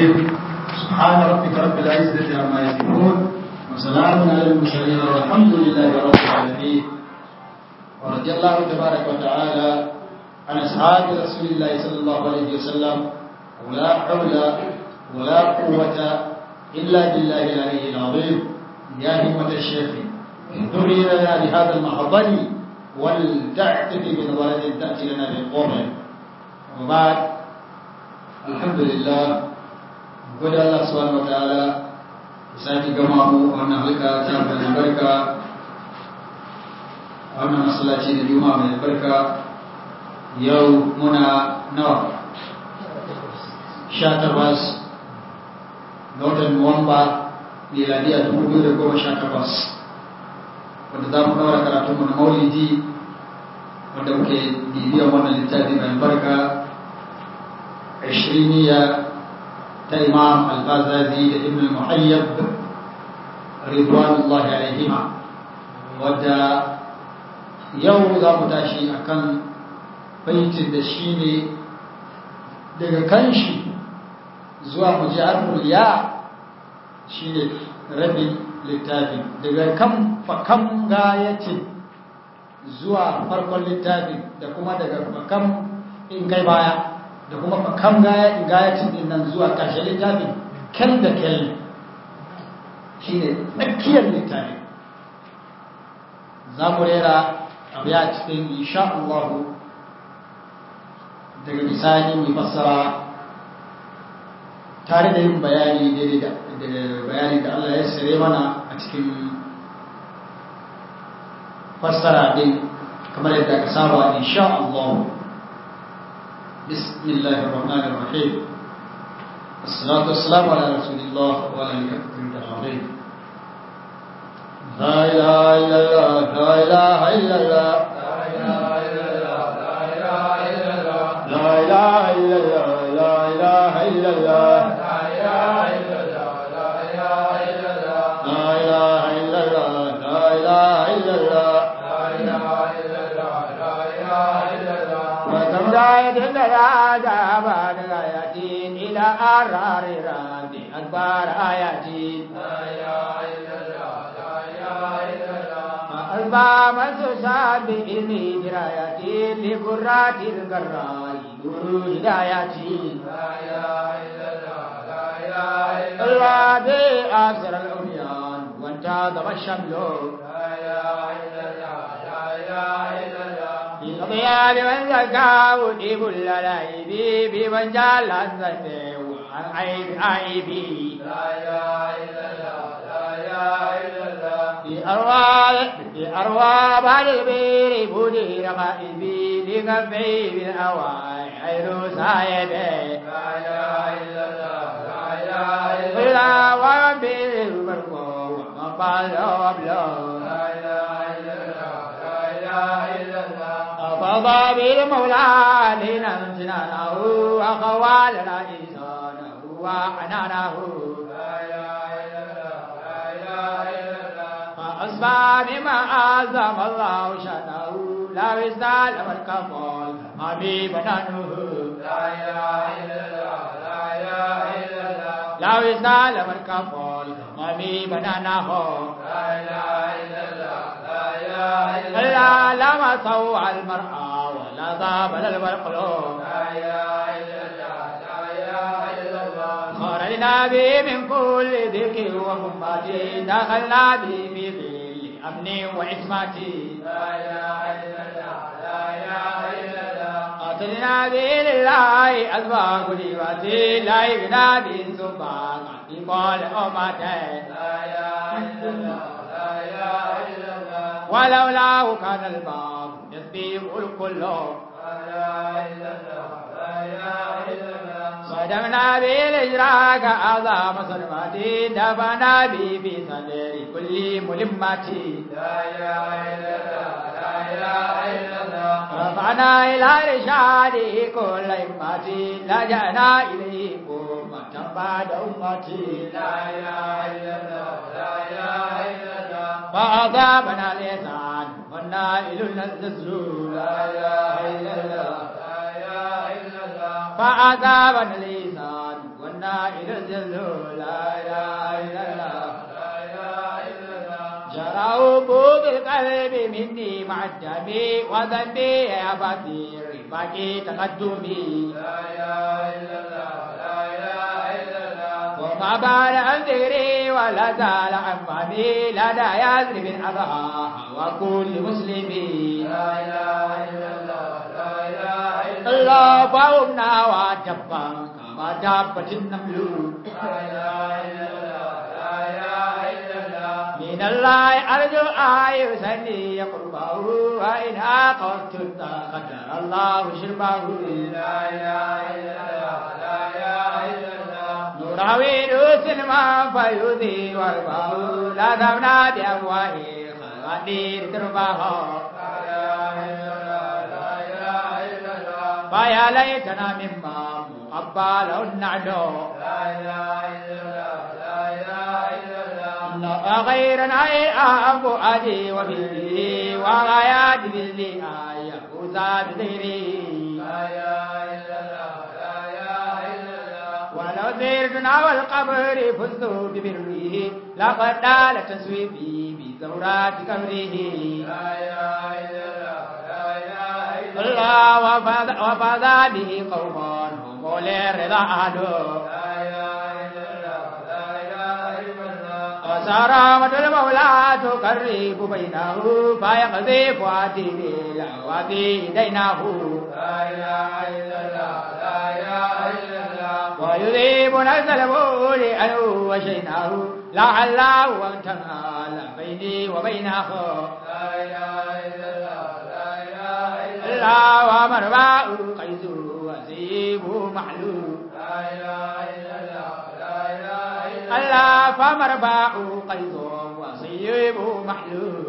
الرحيم سبحان ربك رب العزة عما يصفون وسلام على المرسلين والحمد لله رب العالمين ورضي الله تبارك وتعالى عن أصحاب رسول الله صلى الله عليه وسلم ولا حول ولا قوة إلا بالله العلي العظيم يا همة الشيخ اهدري لنا بهذا المحضر ولتعتدي بنظرة تأتي لنا بالقرن وبعد الحمد لله gode Allah subhanahu wataala ya sake gama mu wannan halka ta mai albarka a wannan masallaci da juma'a mai albarka yau muna nawa sha takwas ga watan nuwamba miladiya dubu biyu da goma sha takwas wanda za mu ɗaura karatunmu na maulidi wanda muke bibiyan wannan littafi mai albarka ashiriniya ta imam al-bazazi da ibn al-muhayyab ridwanullahi alaihima wadda yau za mu tashi akan baitin da shi ne daga kanshi zuwa mu ji harful ya shi ne rabin littafin daga kan fakam gayatin zuwa farkon littafin da kuma daga fakam in kai baya da kuma fakam gayatin din nan zuwa ƙarshen littafin kyal da kyal shi ne tsakiyar littafin za mu rera abu ya cikin insha Allah daga bisani mai fassara tare da yin bayani daidai da bayani da Allah ya sare mana a cikin fassara din kamar yadda ka saba insha Allah بسم الله الرحمن الرحيم الصلاة والسلام على رسول الله وعلى آله العظيم لا إله إلا الله لا إله إلا الله لا إله إلا الله لا إله إلا الله لا إله إلا الله لا إله إلا الله لا إله إلا الله لا إله إلا الله وكم راية لنا بعد آياتين إلى أرار ربي أكبر آياتين فألبى من تساب بإذن دراياتين لقرات القراء نور هداياتين الله بأسر الأميان وانتظم الشمل لا إله إلا الله لا إله إلا الله بغياب من زكاه ديب اللعيب بمن جعل الزنب وعن عيب عيبي لا اله الا الله لا اله الا الله بأرواح بأرواح بعد البير بدي رقائبي لقفي بالأواعي عين سايبي لا اله الا الله لا اله الا الله ومن بالمرقوم ومن بعد وبلغ لا اله الا الله لا اله الا الله فضى بالمولى علينا امتنانه وخوالنا إنسانه وعنانه لا إله إلا الله لا إله إلا الله فأصبح بما أعظم الله شأنه لا يزال الكفال أبي بنانه لا إله إلا الله لا إله إلا الله لا يزال الكفال أبي بنانه لا إله إلا الله لا إله إلا الله لما سوى المرأة ولا ضاب القلوب لا إله إلا الله لا إله إلا الله خرجنا به من كل ذكر وهمتي دخلنا به في ظل أمني وعصمتي لا إله إلا الله لا إله إلا الله قاتلنا به لله أسباب لبتي لا يغنى به سبحان قال أمتي لا إله إلا الله لا إله إلا الله ولولاه كان الباب يسبيح الكل لا إله إلا الله لا إله إلا الله صدمنا بالإجراك أعظم صدماتي دفنا به في صدر كل ملمتي لا إله إلا الله لا إله إلا الله رفعنا إلى رشاد كل إمتي لجأنا إليه أمة بعد أمتي لا إله إلا الله لا إله إلا الله فأصابنا الإحسان والنائل النزل لا إله إلا الله لا إله إلا الله فأصابنا الإحسان النائل الجل لا إله إلا الله جراه بالقلب مني مع الدم وذنبي يا بطير باقي تقدمي وما بال عن ذكري ولا زال عن فهمي لدى يزري بالأضحى وكل مسلمي الله فاومنا وجبا كما دابت النمل من الله أرجو آي يسني قربه وإن أقوت قدر الله شربه نراوي سلما فيذي وربه لا ذبنا بأفواه خواتير تربه فيا ليتنا مما مقبل النعدو لا غيرنا أبو أدي وبه وغايات باللي آية وزاد غيري ولو زرتنا والقبر فزت ببره لقد دال تسويبي بزورات قبره الله وفاز به قوما هم للرضا أهله وسرامة المولى تقرب بينه فيقذف عتيد الأوادي دينه ويذيب نفس البول عنه وشيناه لعله أن تنال بيني وبينه الله ومرباء قيس وسيب محلول الله فمرباء قيس وسيب محلول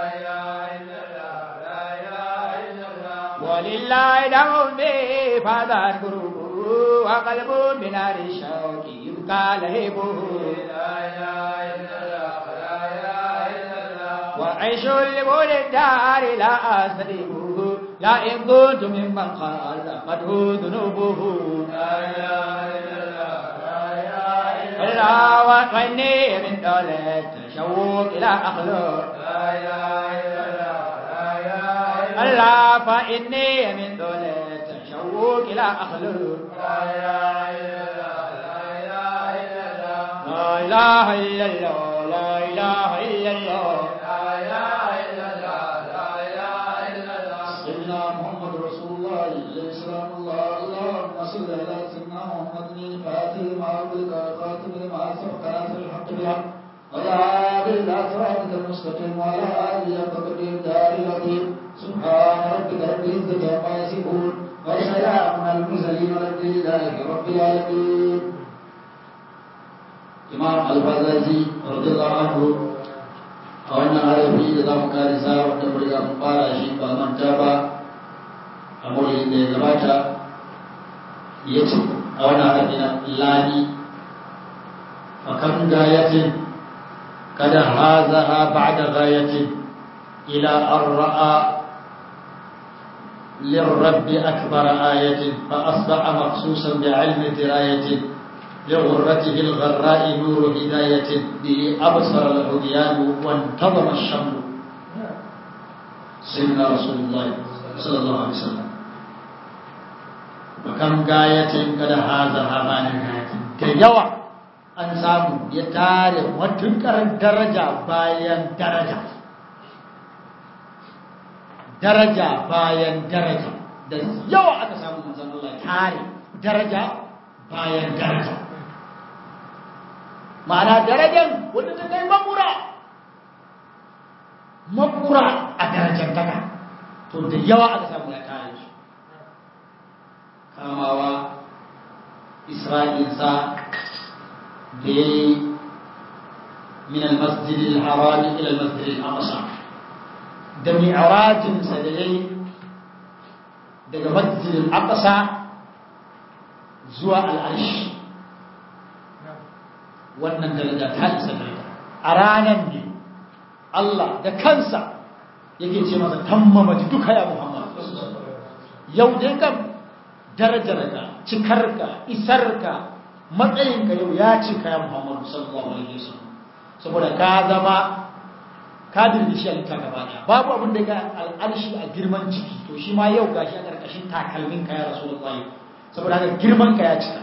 ولله دم به فذا قلوبه وقلب بنار الشوك يبقى لهبه وعيش لبول الدار لا أستريبه لا إن كنت ممن قال قده ذنوبه الله وإني من دولة تشوق إلى أخلق الله فإني من دولة تشوق إلى أخلق لا إله إلا الله لا إله إلا الله سيدنا محمد رسول الله عليه السلام الله اللهم صل على سيدنا محمد الفاتح لما أغلق الخاتم لما سبق ناصر الحق بالحق ولا إلى صراطك المستقيم وعلى آله فقد الدار العظيم سبحان ربك رب العزة عما يصفون وسلام على المرسلين والحمد لله رب العالمين إمام الفازازي رضي الله عنه a wannan harafi da za mu karisa wanda mu riga mun fara shi ba manta ba a maulidin da ya gabata ya ce a wannan harafi na lani fakan gayatin kada hazaha ba'da gayatin ila an ra'a للرب أكبر آية فأصبح مخصوصا بعلم دراية لغرته الغراء نور هداية به أبصر الهديان وانتظم الشمل سيدنا رسول الله صلى الله عليه وسلم وكم غاية قد هذا همان غاية كيوا an samu ya tare matuƙar daraja bayan daraja daraja bayan daraja da yawa aka samu manzon Allah tare daraja bayan daraja ma'ana darajan wadda ta kai makura makura a darajar taka to da yawa aka samu ya tare shi kamawa isra'ilsa da ya yi min al-masjid al-haram ila al-masjid al-aqsa da mi'rajinsa da ya yi daga masjid al-aqsa zuwa al-arsh wannan daraja ta isa daraja a ranar ne Allah da kansa yake ce masa tammama duka ya Muhammad yau dai kam darajarka cikarka isarka matsayin ka yau ya ci kaya Muhammadu sallallahu alaihi wasallam saboda ka zama ka dirgishi halitta gaba daya babu abin da ga al'arshi a girman ciki to shi ma yau gashi a karkashin takalmin ka ya rasulullahi saboda haka girman ka ya cika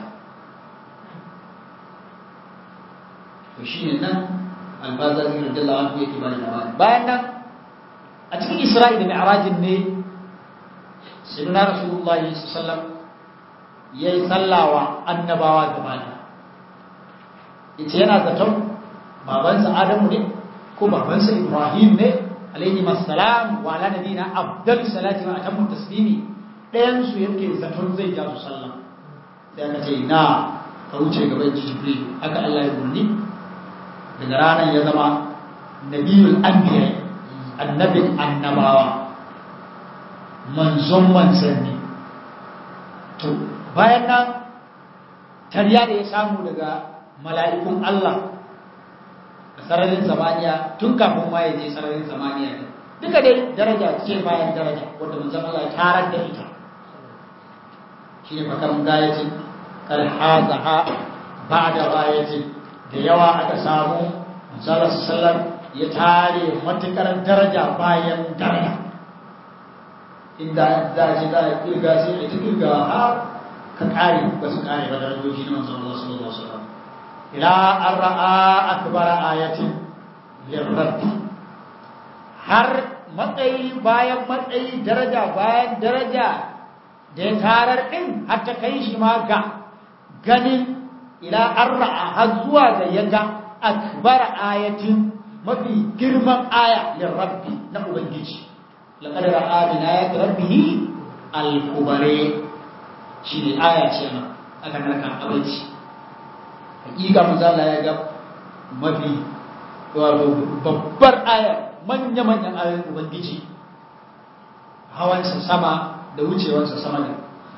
to shi ne nan albaza zai radiyallahu anhu yake bani labari bayan nan a cikin isra'i da mi'rajin ne sayyidina rasulullahi sallallahu alaihi wasallam yayi sallawa annabawa gaba da yace yana zaton babansa adamu ne ko babansa ibrahim ne alaihi assalam wa ala nabiyina afdal salati wa atammu taslimi ɗayan su yake zaton zai ja su sallah sai aka ce na ka wuce gaban jibril haka Allah ya burni daga ranar ya zama nabiyul anbiya annabin annabawa manzon manzanni to bayan nan tarya da ya samu daga mala'ikun Allah a sararin samaniya tun kafin ma ya je sararin samaniya ne duka dai daraja ce bayan daraja wanda manzon Allah ya tarar da ita shi ne fakan gayatin kar hazaha ba da gayatin da yawa aka samu manzon sallam ya tare matukar daraja bayan daraja inda za a ce za a kirga sai a ta kirga har ka kare ba su kare ba darajoji na manzon Allah sallallahu alaihi wasallam ila an ra'a akbar ayatin lirrabbi har matsayi bayan matsayi daraja bayan daraja da ya tarar din har ta kai shi ma ga ganin ila an ra'a har zuwa ga yaga akbar ayatin mafi girman aya lirrabbi na ubangiji laqad ra'a min ayati rabbih al-kubari shi ne aya ce ma aka narka abinci hakika manzala ya ga mafi wato babbar aya manya-manyan ayoyin ubangiji hawansa sama da wucewansa sama ne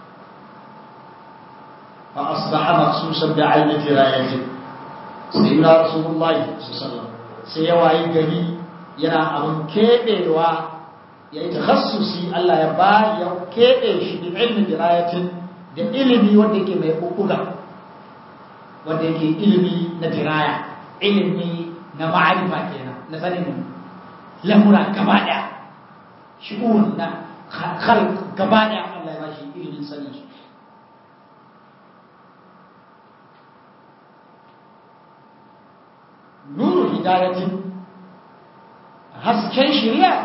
fa asbaha maqsusan bi aynati rayati sayyidina rasulullahi sallallahu sai ya wayi gari yana abin kebewa ya yi takhassusi Allah ya ba ya kebe shi bi ilmi dirayatin da ilimi wanda yake mai kukuga wanda yake ilimi na diraya ilimi na ma'arifa kenan na sanin lamura gaba daya shi'un na khalq gaba daya Allah ya ba shi ilimin sanin su nuru hidayatin hasken shari'a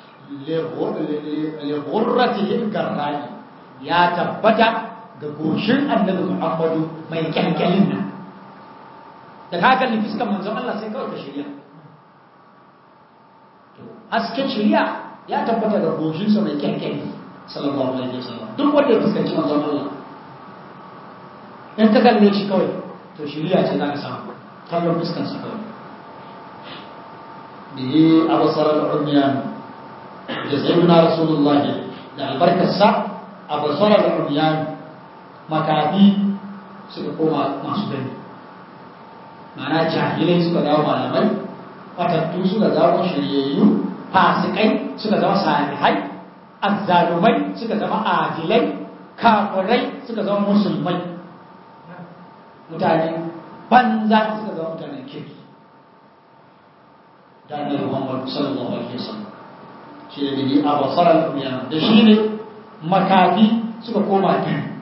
li garrani ya tabbata ga goshin annabi Muhammadu mai kyankyalin nan da ka kalli fuskar manzon Allah sai kawai ka shirya to hasken shirya ya tabbata ga goshinsa mai kyankyali sallallahu alaihi wasallam duk wanda ya fuskanci manzon Allah in ka kalle shi kawai to shirya ce za ka samu kallon fuskarsa kawai bihi abasar al-umyan da sayyidina rasulullahi da albarkarsa abasar al-umyan makafi suka koma masu gani mana jahilai suka dawo malamai fatattu suka zama shiryayyu fasikai suka zama salihai azzalumai suka zama adilai kafirai suka zama musulmai mutane banza suka zama mutanen kirki da annabi Muhammad sallallahu alaihi wasallam shi da bihi abasar al-umyan da shi ne makafi suka koma gani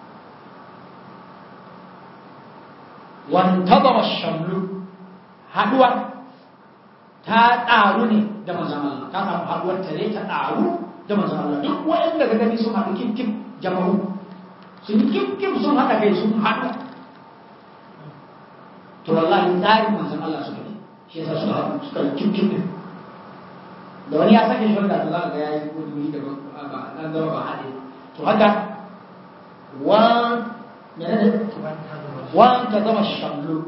wantazama shamlu haduwa ta ƙaru ne da manzon Allah ta samu haduwar tare ta ƙaru da manzon Allah duk wanda ga gani sun haɗu kim kim jama'u sun kim kim sun haɗa kai sun haɗu to wallahi tsarin manzon Allah suka ne shi yasa suka haɗu suka yi kim kim din da wani ya sake shi wanda za ka ga yayi wani da ba nan zama ba haɗe to haka wa menene wanda zama shamlu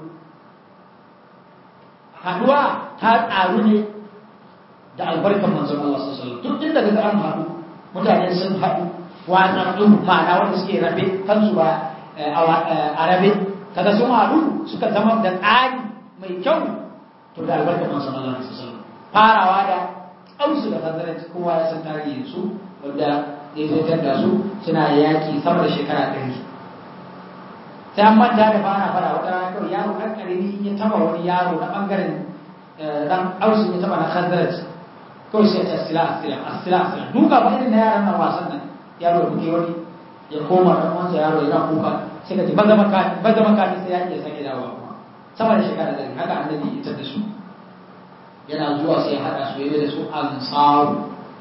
haduwa ta tsaru ne da albarkar manzon Allah sallallahu alaihi wasallam duk inda kaga an haɗu mutane sun haɗu watsatsu ma'ana wanda suke rabe kansu ba a rabe kaga sun haɗu suka zama da tsari mai kyau to da albarkar manzon Allah sallallahu alaihi wasallam farawa da ausu da fazarat kowa ya san tarihin su wanda ya zaitar da su suna yaki sama da shekara ɗari sai an manta da fara fara wata rana kawai yaro ɗan ƙarami in ya taba wani yaro na ɓangaren ɗan ausu ya taba na khazaraj kawai sai ta sila sila asila asila duka ba irin na yaran nan wasan nan yaro ya buge wani ya koma ɗan wansa yaro yana kuka sai ka ce maza makani maza makani sai ya iya sake dawowa kuma sama da shekara da haka annabi ya tar da su yana zuwa sai ya haɗa su yayi da su ansaru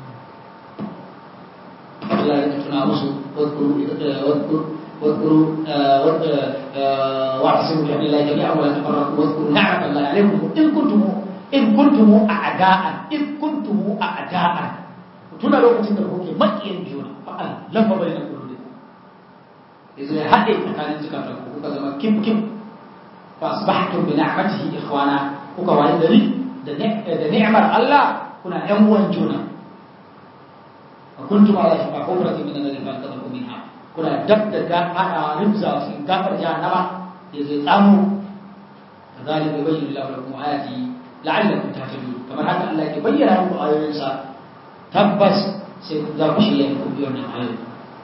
Allah ya tuna musu wadkuru wadkuru واذكروا واعتصموا بحبل الله جميعا ولا تفرقوا واذكروا نعمة الله عليكم إن كنتم إن كنتم أعداء إن كنتم أعداء tuna lokacin da kuke makiyan juna fa Allah lafa bai na kullu yanzu ya haɗe tsakanin zukatan ku kuka zama kim kim fa asbahtum bi ni'matihi ikhwana kuka wayi gari da da ni'mar Allah kuna ƴan uwan juna wa kuntum ala shafa hufratin min an-nar fa anqadhakum minha kuna dab da ga ana rimza su gafar jahannama ya zai tsamo kazalika yubayyinu Allahu lakum ayati la'allakum tahtadun kamar haka Allah ke bayyana muku ayoyinsa tabbas sai ku za ku shirya ku bi wannan ayoyi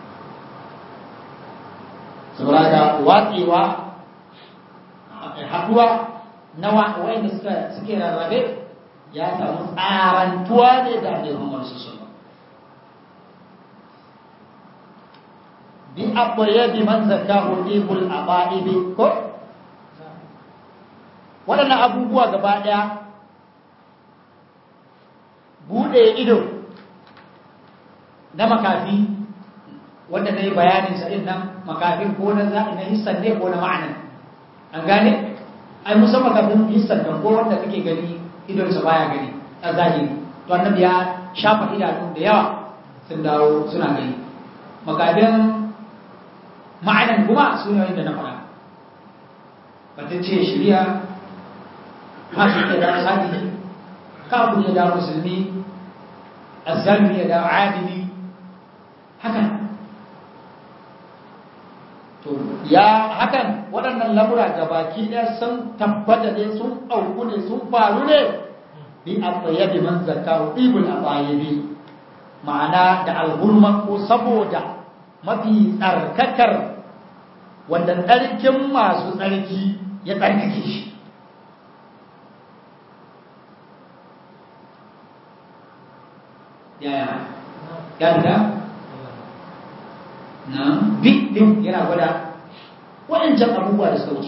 saboda haka watsewa haduwa na wa'anda suka suke rarrabe ya samu tsarantuwa ne da Annabi Muhammad sallallahu alaihi wasallam bi abayyabi man zakahu ibul abaibi ko waɗannan abubuwa gaba ɗaya buɗe ido na makafi wanda na yi bayanin sa nan makafin ko na za'i na hissan ne ko na ma'anan an gane ai musan makafin hissan nan ko wanda kake gani idonsa baya gani a zahiri to annabi ya shafa idanu da yawa sun dawo suna gani makafin ma'anan kuma su ne da na faɗa batun ce shirya masu ke da sadihi kafin ya da musulmi azzalmi ya da adili haka to ya hakan waɗannan lamura da baki ɗaya sun tabbata ne sun auku ne sun faru ne bi abayyabi man zakaru ibul abayyabi ma'ana da alhurma ko saboda mafi tsarkakar wanda tsarkin masu tsarki ya tsarkake shi yaya ya fita na bi din yana gwada waɗancan abubuwa da suka wuce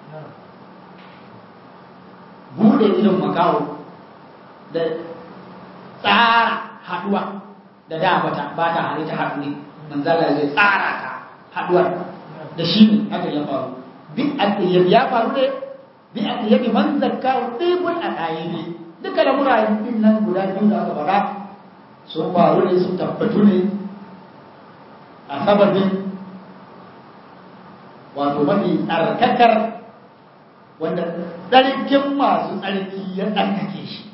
buɗe idon makawo da tsara haɗuwa da da bata ba ta halitta haɗu ne manzala zai tsara ta haɗuwar da shi ne haka ya faru bi atiyab ya faru ne bi atiyab man zakka tibul adayibi duka lamura din nan guda biyu da aka faɗa sun faru ne sun tabbatu ne a sababin wato mafi tsarkakar wanda tsarkin masu tsarki ya tsarkake shi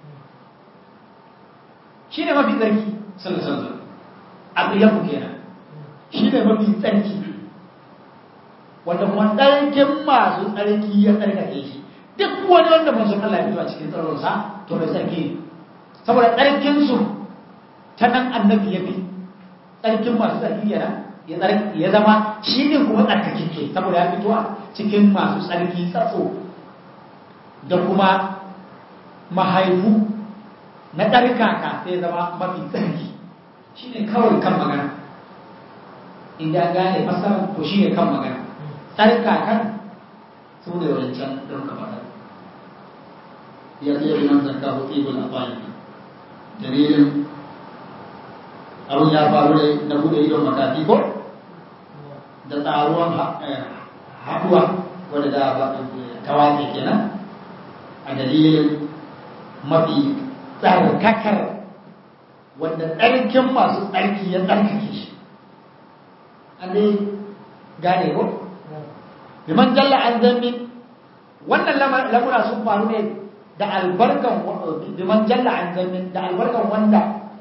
shi ne mafi tsarki sallallahu abu ya kenan shi ne mafi tsarki wanda kuma tsarkin masu tsarki ya tsarkake shi duk wani wanda manzon Allah ya fito a cikin tsaronsa to mai tsarki ne saboda tsarkinsu ta nan annabi ya bi tsarkin masu tsarki kenan ya zama shi ne kuma tsarkakeke saboda ya fito a cikin masu tsarki tsatso da kuma mahaifu na ɗarkaka sai zama mafi tsarki shi ne kawai kan magana inda gane fasarar to shi ne kan magana tsarkakan su ne wancan don ka faɗa ya ce yi nan zarka hutu ibn afali dalilin abin ya faru da na bude idon makafi ko da tsaruwan haɗuwa wadda da tawace kenan a dalilin mafi tsarkakar wanda tsarkin masu tsarki ya tsarkake shi an dai gane ko biman jalla an zambi wannan lamura sun faru ne da albarkan biman jalla an zambi da albarkan wanda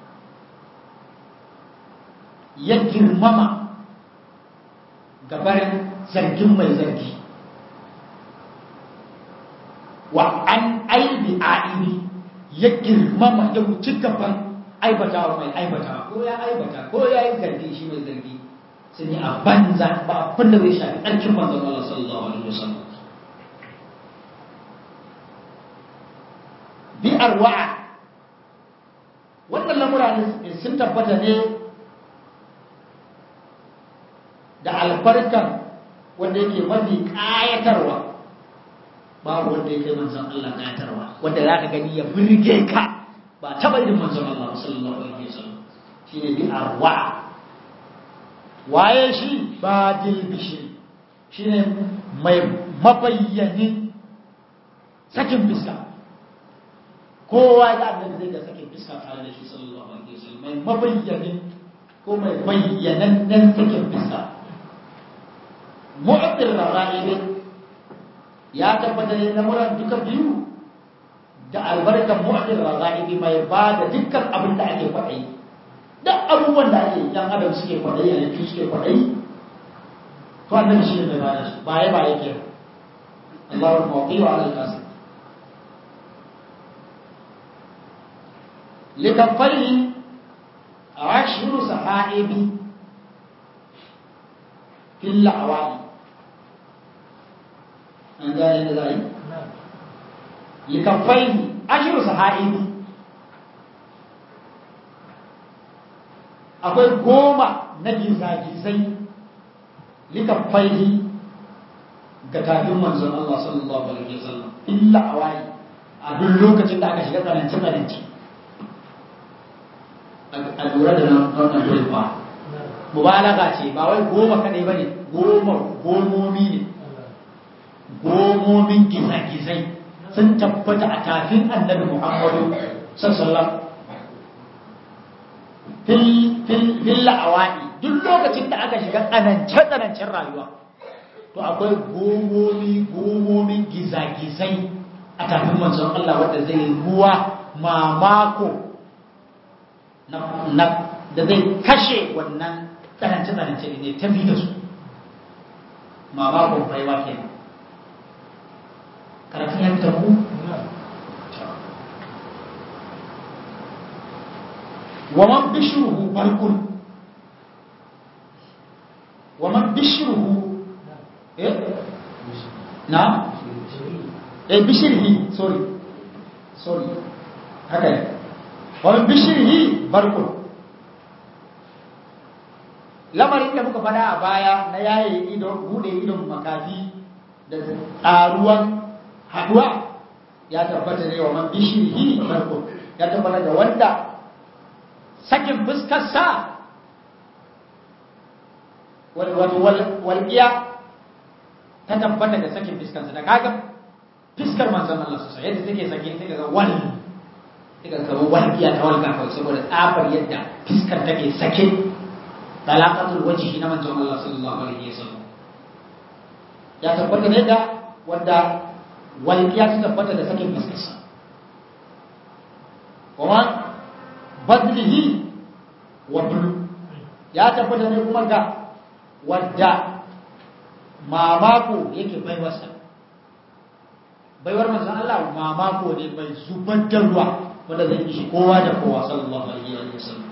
ya girmama gabarin zargin mai zargi wa an aibi aibi ya girmama ya wuce gaban aibatawa mai aibatawa ko ya aibata ko ya yi zargi shi mai zargi sun yi a banza ba abin da zai shafi ɗarkin manzon Allah sallallahu alaihi wasallam bi arwa'a wannan lamura ne sun tabbata ne da albarkan wanda yake mafi ƙayatarwa babu wanda yake manzon Allah ƙayatarwa wanda za ka gani ya burge ka ba taɓa irin manzon Allah sallallahu alaihi wasallam shine bi arwa'a waye shi badil bishiri shine mai mabayyanin sakin fiska kowa da annabi zai ga sakin fiska tare da shi sallallahu alaihi wasallam mai mabayyanin ko mai bayyanannen sakin fiska mu'abbir ra'ayi ya tabbata ne lamuran duka biyu da albarkan mu'abbir ra'ayi mai ba da dukkan abin da ake kwaɗayi duk abubuwan da ake yan adam suke kwaɗayi a yankin suke kwaɗayi to annabi shi ne mai bada su baya ba yake Allahu mawqi wa ala al-qasd likafari ashru sahaibi fil awali an gane da zai likafari ashru sahaibi akwai goma na gizagizai likafaihi ga tafin manzon Allah sallallahu alaihi wasallam illa awai a duk lokacin da aka shiga tsananci tsananci a lura da nan dole ba mubalaga ce ba wai goma kadai bane goma gomomi ne gomomin gizagizai sun tabbata a tafin annabi Muhammadu sallallahu fil la'awani duk lokacin da aka shiga tsanance-tsanancen rayuwa to akwai gomomi gomomin gizagizai a tafin manzon Allah wadda zai ruwa mamako na da zai kashe wannan tsanance-tsanance ne tafi da su mamakon baiwa ke karatun ya fita ku? ومن بشره برق ومن بشره ايه نعم ايه بشره سوري سوري هكذا ومن بشره برق lamarin da muka fada a baya na yaye idon bude idon makafi da tsaruwan haduwa ya tabbata ne wa man bishirhi barko ya tabbata da wanda sakin fuskarsa wato walƙiya ta tabbata da sakin fuskarsa da kaga fuskar manzon Allah su yadda take sake sai ga wal sai ga kamar walƙiya ta walƙa kawai saboda tsafar yadda fuskar take sake talaqatul wajhi na manzon Allah sallallahu alaihi wasallam ya tabbata ne da wanda walƙiya ta tabbata da sakin fuskarsa kuma badlihi wa bulu ya tabbata ne kuma ga wadda mamako yake baiwarsa baiwar manzon Allah mamako ne mai zubar da ruwa wanda zai ishi kowa da kowa sallallahu alaihi wa sallam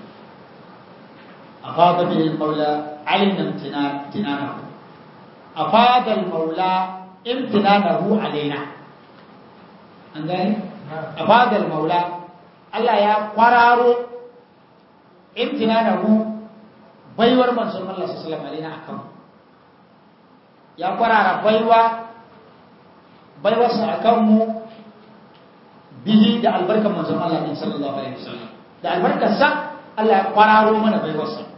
afada bil maula alina imtinanahu afada al maula imtinanahu alaina an gani afada al maula Allah ya kwararo imtinanahu baiwar manzon Allah sallallahu alaihi wasallam akan ya kwarara baiwa baiwarsa akan mu bihi da albarkar manzon Allah sallallahu alaihi wasallam da albarkarsa Allah ya kwararo mana baiwarsa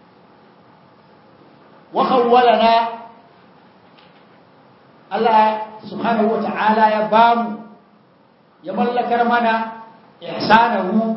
wa khawwalana Allah subhanahu wa ta'ala ya bamu ya mallakar mana ihsanahu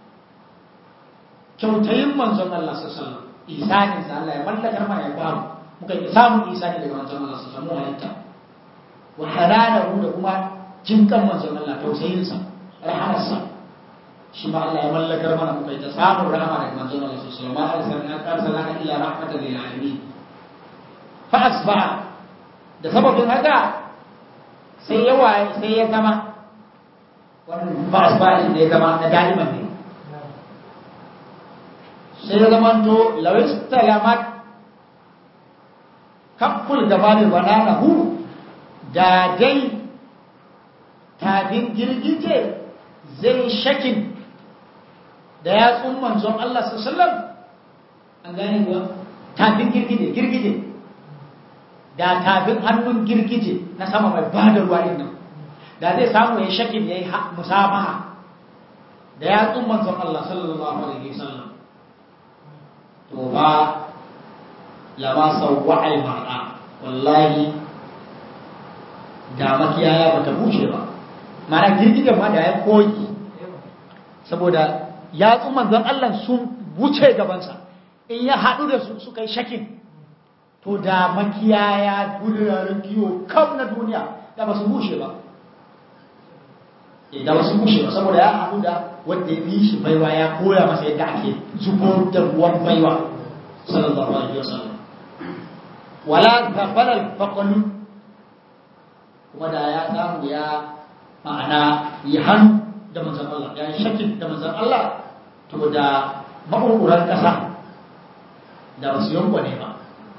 kyautayin manzon Allah sallallahu alaihi wasallam ihsanin sa Allah ya mallakar mana ya bamu muka yi samun ihsani daga manzon Allah sallallahu alaihi wasallam halitta wa halanahu da kuma jinkan manzon Allah tausayin sa rahamarsa shi ma Allah ya mallakar mana muka yi ta samun rahama daga manzon Allah sallallahu alaihi wasallam ma arsalna illa rahmatan lil alamin fa asbaha da sababin haka sai ya waye sai ya zama wannan ba asbahin da ya zama na daliman ne sai ya zama to lawis talamat kafful gaba da banana hu da dai tafin girgije zai shakin da yatsun manzon Allah sallallahu an gane kuwa tafin girgije girgije da tafin hannun girgije na sama mai bada ruwa din nan da zai samu ya shakin yayi musabaha da yatsun manzon Allah sallallahu alaihi wasallam to ba lama sawwa al mar'a wallahi da makiyaya bata bushe ba mana girgijen ma da ya koyi saboda yatsun manzon Allah sun wuce gabansa in ya haɗu da su suka yi shakin to da makiyaya duniyar kiwo kam na duniya da ba su bushe ba da ba su bushe ba saboda ya haɗu da wanda ya fi shi baiwa ya koya masa yadda ake zubo da ruwan baiwa sallallahu alaihi wasallam wala gafalar faqalu kuma da ya samu ya ma'ana yi hannu da manzan Allah ya yi shakin da manzan Allah to da maɓurɓuran ƙasa da ba su yankwane ba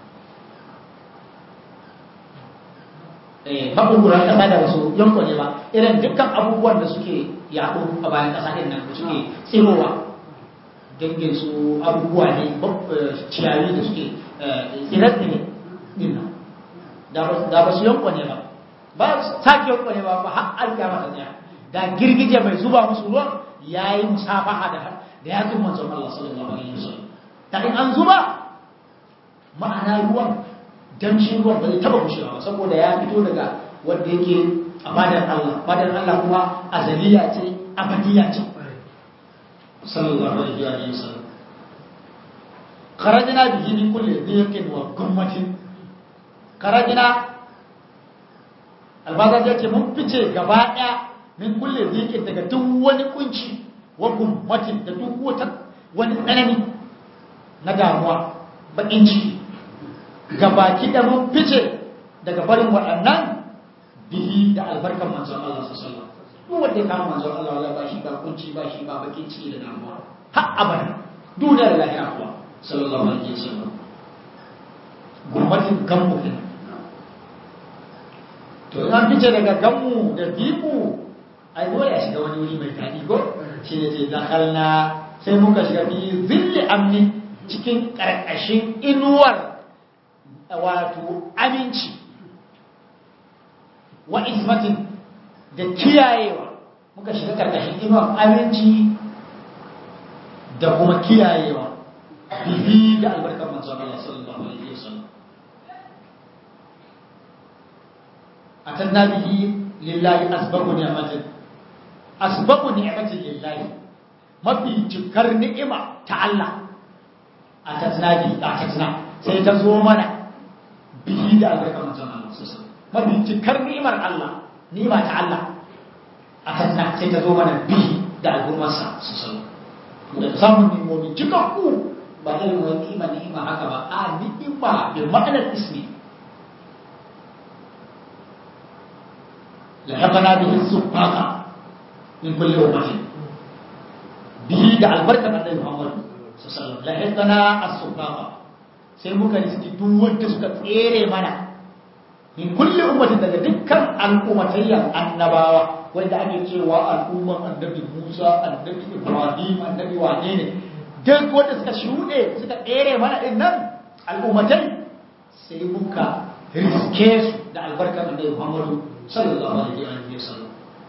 maɓurɓuran ƙasa da ba su yankwane ba irin dukkan abubuwan da suke yaɗo a bayan ƙasa ɗin nan da suke tsirowa dangin su abubuwa ne ciyayi da suke tsirar ne ɗin nan da ba su yankwane ba ba sake yankwane ba ba har alƙiyama ta tsaya da girgije mai zuba musu ruwan ya yi musafaha da da ya tun manzon Allah sallallahu alaihi wasallam ta in an zuba ma'ana ruwan damshin ruwan ba zai taba kushewa ba saboda ya fito daga wanda yake a fadar Allah fadar Allah kuma azaliya ce abadiya ce sallallahu alaihi wasallam kharajna bihi min kulli dhiqin wa gummatin kharajna albazar ya ce mun fice gaba daya min kulle zikin daga duk wani kunci wa gummatin da duk wata wani tsanani na damuwa bakin ciki gabaki da mun fice daga barin waɗannan bihi da albarkan manzon Allah sallallahu alaihi wasallam duk wanda ya kama manzon Allah wala ba shi ba kunci ba shi ba bakin ciki da damuwa har abada duniyar lahira kuwa sallallahu alaihi wasallam gummatin gammu kenan to an fice daga gammu da bibu ai dole ya shiga wani wuri mai daɗi ko shi ne ce dakhalna sai muka shiga fi zilli amni cikin ƙarƙashin inuwar wato aminci wa ismatin da kiyayewa muka shiga ƙarƙashin inuwar aminci da kuma kiyayewa bihi da albarkar manzon Allah sallallahu alaihi wasallam atanna bihi lillahi asbabu ni'matin asbabu ni'matin lillahi mafi cikar ni'ima ta Allah a tatna bi a tatna sai ta zo mana bihi da albarkar manzon Allah mafi cikar ni'imar Allah ni'ima ta Allah a tatna sai ta zo mana bihi da alburmarsa da samun ni'imomi cikakku ba irin wani ni'ima ni'ima haka ba a ni'ima bi ma'anar ismi لحقنا به السباقة من كل أمة به دع البركة النبي محمد صلى الله عليه وسلم لحقنا السباقة sai muka riski duk wanda suka tsere mana min kulli ummatin daga dukkan al'ummatayyan annabawa wanda ake cewa al'umman annabi Musa annabi Ibrahim annabi wane ne duk wanda suka shuɗe suka tsere mana din nan al'ummatai sai muka riske su da albarkar annabi Muhammadu sallallahu alaihi wa sallam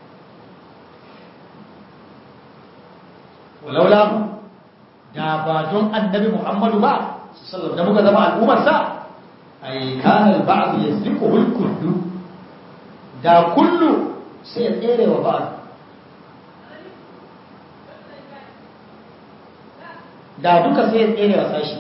walaula da ba don annabi Muhammadu ba sallallahu da muka zama al'ummar sa ay kana al-ba'd yasbiquhu al-kullu da kullu sai ya tsere wa ba'd da duka sai ya tsere wa sashi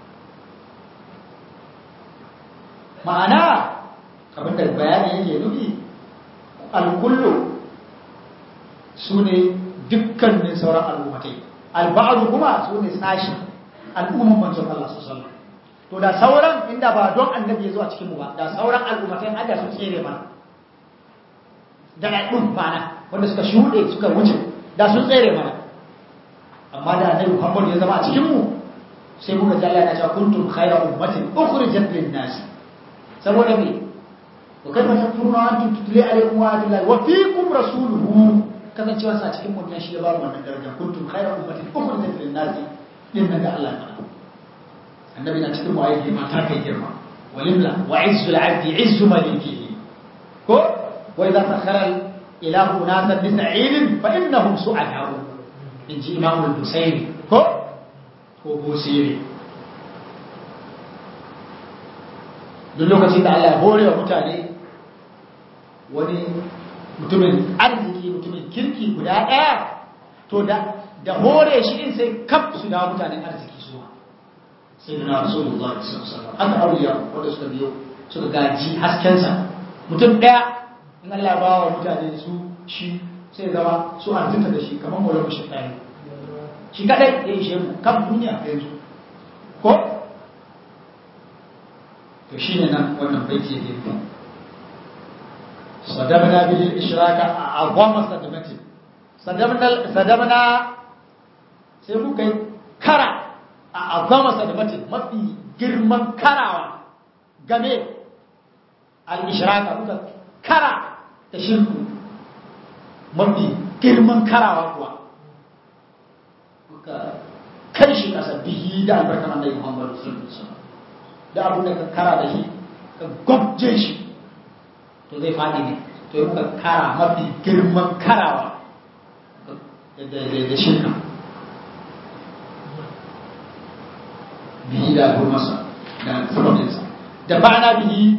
ma'ana abinda bayani yake nufi alkullu su ne dukkanin sauran al'ummatai alba'adu kuma su ne sashi al'umman manzon Allah su sallam to da sauran inda ba don annabi ya zo a cikinmu ba da sauran al'ummatai hada su tsere mana da ɗaɗɗun mana wanda suka shuɗe suka wuce da sun tsere mana amma da annabi Muhammad ya zama a cikinmu sai muka ji Allah ya ce kuntum khayra ummatin ukhrijat lin-nas saboda me wa kaifa takfuruna wa antum tutla alaykum wa atillahi wa fiikum rasuluhu kasancewa sa cikin mun shi ya ba mu wannan daraja kuntum khayra ummatin ukhrijat lin nasi din nan da Allah ya annabi na cikin waye girma ta kai girma walimla wa izzul abdi izzu malikihi ko wa idza takhara ilahu nasan bi sa'idin fa innahum su'adahu inji imam al-husayn ko ko busiri duk lokacin da Allah ya hore wa mutane wani mutumin arziki mutumin kirki guda ɗaya to da da hore shi din sai kaf su da mutanen arziki su sai da na rasulullah sallallahu alaihi wasallam haka auliya wanda suka biyo suka gaji haskensa mutum ɗaya in Allah ba wa mutane su shi sai zama su arzuta da shi kamar mawala shi ɗaya shi kadai ya ishe mu kan duniya yanzu ko to shine nan wannan baiti yake nufi sadabna bil ishraka a'zama sadamatin sadabna sadabna sai muka yi kara a azama sadamatin mafi girman karawa game al-ishraka muka kara da shirku mafi girman karawa kuwa muka kai shi kasa bihi da albarkan annabi Muhammad sallallahu alaihi wasallam da abin da ka kara da shi ka gwabje shi to zai faɗi ne to yi muka kara mafi girman karawa da shirka bihi da gurmasa da furotinsa da ba'ana bihi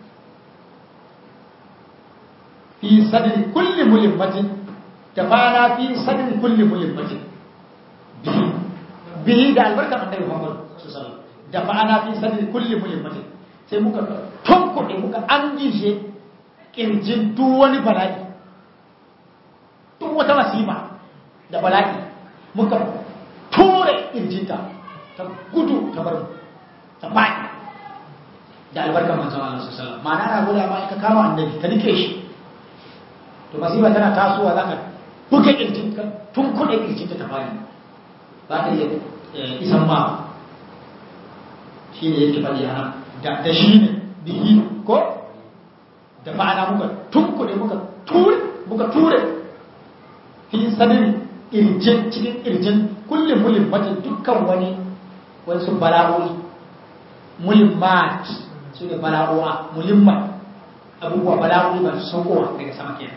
fi sadri kulli mulimmatin da ba'ana fi sadri kulli mulimmatin bihi bihi da albarkar annabi Muhammad sallallahu alaihi wasallam da ba'ana fi sadri kulli mulimmatin sai muka tunkuɗe muka an gishe ƙirjin duk wani bala'i duk wata masifa da bala'i muka ture ƙirjinta ta gudu ta bar ta faɗi da albarkar manzon Allah sallallahu alaihi wasallam ma'ana na guda ma ka kama annabi ka nike shi to masifa tana tasowa za ka buga ƙirjin ka tun kuɗe ƙirjinta ta faɗi ba ta iya isan ma shi ne yake faɗi a nan da shi ne bihi ko da ma'ana muka tunkuɗe muka ture muka ture fi sadari irjin cikin irjin kullum mulimmatin dukkan wani wasu bala'o'i mulimmat su ne bala'o'a mulimmat abubuwa bala'o'i ba su saukowa daga sama kenan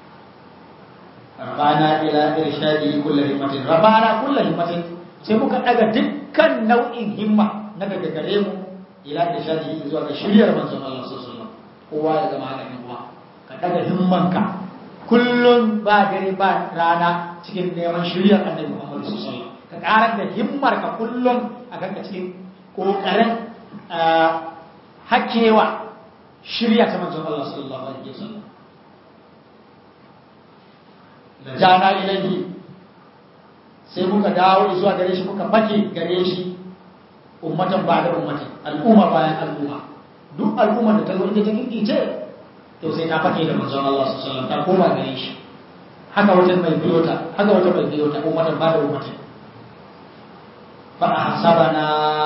rabana ila irshadi kullu himmatin rabana kullu himmatin sai muka daga dukkan nau'in himma na daga gare mu ila irshadi zuwa ga shiryar manzon Allah sallallahu alaihi wasallam kowa ya zama haka yan uwa ka daga himmanka kullum ba dare ba rana cikin neman shiryar annabi Muhammad sallallahu alaihi wasallam ka karar da himmar ka kullum a kanka cikin kokarin hakewa shirya ta manzon Allah sallallahu alaihi wasallam da jana ilahi sai muka dawo zuwa gare shi muka fake gare shi ummatan ba da ummatin al'umma bayan al'umma duk al'ummar da ta zo ita ta kirkice to sai ta fake da manzon Allah sallallahu alaihi wasallam ta koma gare shi haka wata mai biyo ta haka wata mai biyo ta ummatan ba da ummatin fa ahsabana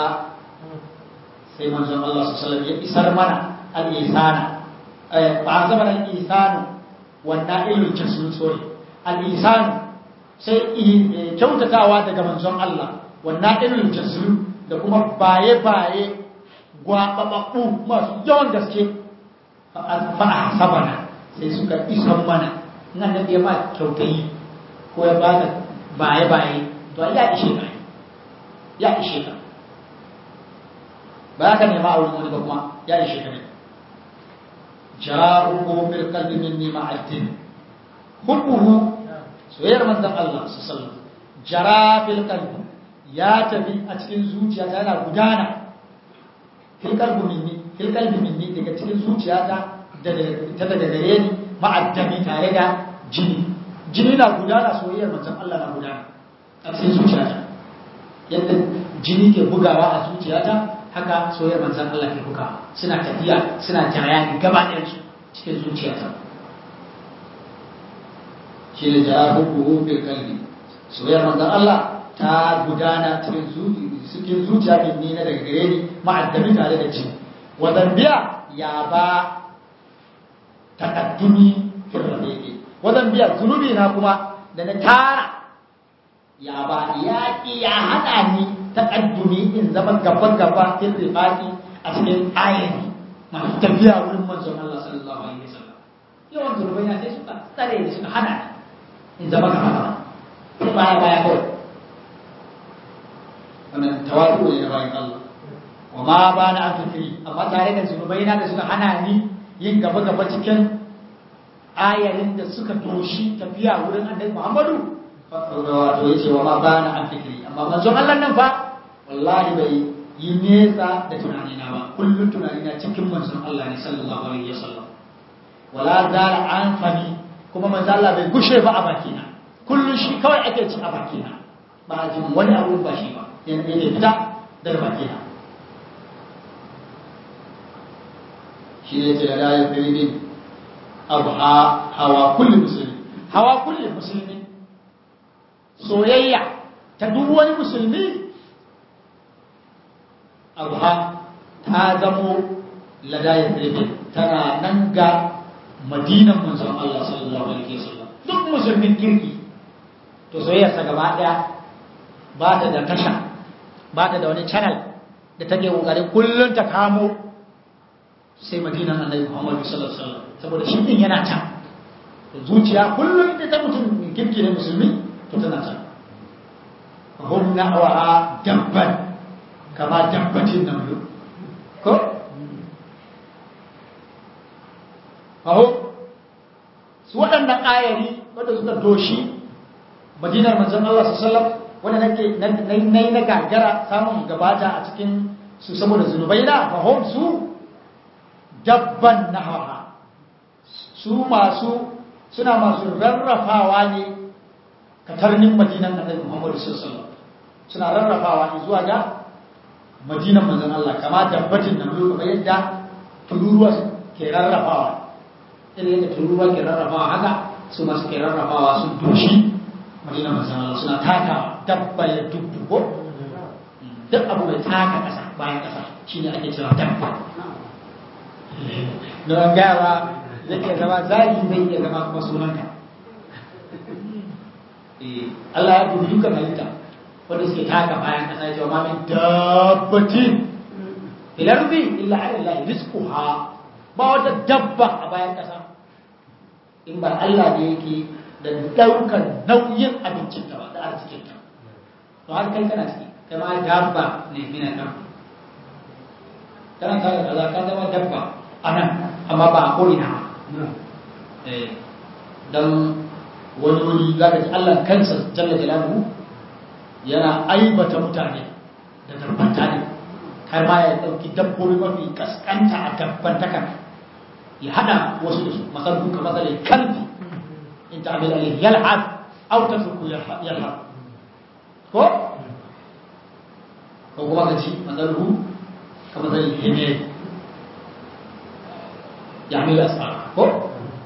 sai manzon Allah sallallahu alaihi wasallam ya isar mana al-ihsana fa ahsabana al-ihsanu wa na'ilul jasul sori al-ihsanu sai kyautatawa daga manzon Allah wa na'ilul jasul da kuma baye-baye gwaɓaɓaɓɓu masu yawan gaske fa a sabana sai suka isan mana nan da ya ba kyautayi ko ya ba ka baye-baye to ya ishe ka ya ishe ka ba ka nema a wurin wani ba kuma ya ishe ka ne ja'uhu fil qalbi minni ma'addin hubbuhu soyayyar manzon Allah sallallahu alaihi wasallam jara fil qalbi ya tafi a cikin zuciya ta yana gudana fil qalbi minni fil qalbi minni daga cikin zuciyata da ta daga gare ni ma'addami tare da jini jini na gudana soyayyar manzon Allah na gudana a cikin zuciyata yadda jini ke bugawa a zuciyata haka soyayyar manzon Allah ke bugawa suna tafiya suna jaraya gaba ɗayan su cikin zuciyata shi ne jara hubbu fil qalbi soyayyar manzon Allah ta gudana cikin zuciya min ni na daga gare ni ma'addami tare da ci wa zambiya ya ba takaddumi firrabe wajen biya zunubi na kuma da na tara ya ba ya ya hana ni takaddumi in zama gaba gaba firrabe a cikin ayani masu tafiya wurin manzon Allah sallallahu alaihi wasallam yawan zunubai na sai suka tsare da suka hana in zama gaba gaba sai baya baya kawai wannan tawadu ne na bayan Allah wa ma ba na afifiri amma tare da zunubai na da suka hana ni yin gaba gaba cikin ayarin da suka doshi tafiya wurin annabi Muhammadu wato yace wa ma ba na afifiri amma manzon Allah nan fa wallahi bai yi nesa da tunani na ba kullum tunani na cikin manzon Allah ne sallallahu alaihi wasallam wala zala an fami kuma manzon Allah bai gushe ba a bakina kullum shi kawai ake ci a bakina ba a jin wani abu ba shi ba yana yake fita daga bakina shi ne ce da dayar firidin abu hawa kulli musulmi hawa kulli musulmi soyayya ta duk wani musulmi abu ha ta zamo ladayar firidin tana nan ga madinan manzon Allah sallallahu alaihi wasallam duk musulmin kirki to soyayyarsa gaba daya ba ta da tasha ba ta da wani channel da take kokarin kullun ta kamo sai madinan annabi Muhammad sallallahu alaihi wasallam saboda shi din yana can zuciya kullun ita ta mutum kirki ne musulmi to tana can hum na'wa dabban kama dabbatin namlu ko aho su waɗannan ayari wanda suka doshi madinar manzon Allah sallallahu alaihi wasallam wanda nake nai na gagara samun gabata a cikin su saboda zunubai na fahim su dabban nahawa su masu suna masu rarrafawa ne katarnin madinan annabi Muhammad sallallahu alaihi wasallam suna rarrafawa ne zuwa ga madinan manzon Allah kama dabbatin nan kamar yadda tururuwa ke rarrafawa irin yadda tururuwa ke rarrafawa haka su masu ke rarrafawa sun doshi madina manzan Allah suna taka dabba ya dubbu ko duk abu mai taka ƙasa bayan ƙasa shi ne ake cewa dabba don gawa zai iya zama zagi zai iya zama kuma sunanka Allah ya dubi dukkan halitta wanda suke taka bayan ƙasa ya ce wa mamin dabbatin ilarbi illa ala rizquha ba wata dabba a bayan ƙasa in ba Allah ne yake da daukar nauyin abincinta ba da arzikinta to har kai kana ciki kai ma dabba ne mina kan kana tare da ka zama dabba a nan amma ba a ko'ina don wani wuri za ka ji Allah kansa jalla jalaluhu yana aibata mutane da darbanta ne har ma ya ɗauki dabbobi mafi kaskanta a dabbantakan ya haɗa wasu da su masalhu ka matsalin kalbi in ta'amil alayhi yal'ab aw tatruku yal'ab ko ko kuma kaji masalhu ka matsalin himay ya'mil asfar ko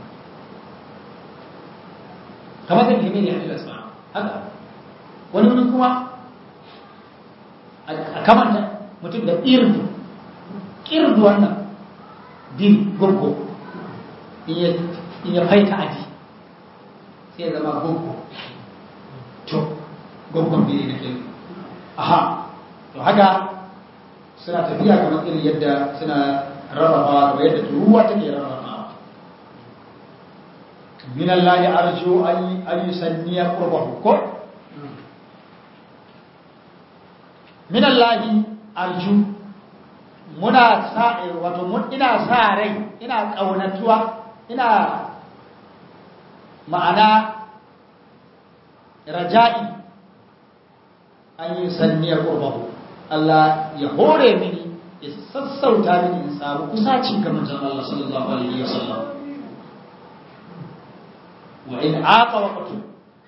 ka matsalin himay ya'mil asfar haka wani wani kuma a kamanta mutum da irdu irdu wannan din gurgu in ya faita aji sai zama gurgu to gurgun biri na ke aha to haka suna tafiya kamar irin yadda suna rarrabawa kamar yadda turuwa take rarrabawa min Allah ya arju an yi sanniya qurbahu ko min Allah arju muna sa wato mun ina sa rai ina kaunatuwa ina ma'ana raja'i an yi sanniyar ƙurbahu Allah ya hore mini ya sassauta mini in samu kusaci ga manzon Allah sallallahu alaihi wasallam wa in aqa waqtu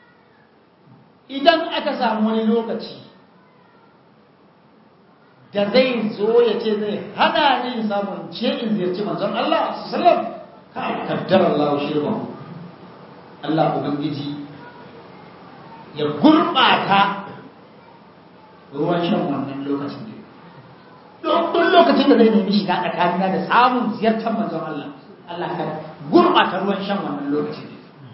idan aka samu wani lokaci da zai zo ya ce zai hana ni samun ce in ziyarci manzon Allah sallam ka kaddar Allah shirba Allah ubangiji ya gurbata ruwan shan wannan lokacin ne duk lokacin da zai nemi shiga tsakanina da samun ziyartar manzon Allah Allah ka gurɓata ruwan shan wannan lokacin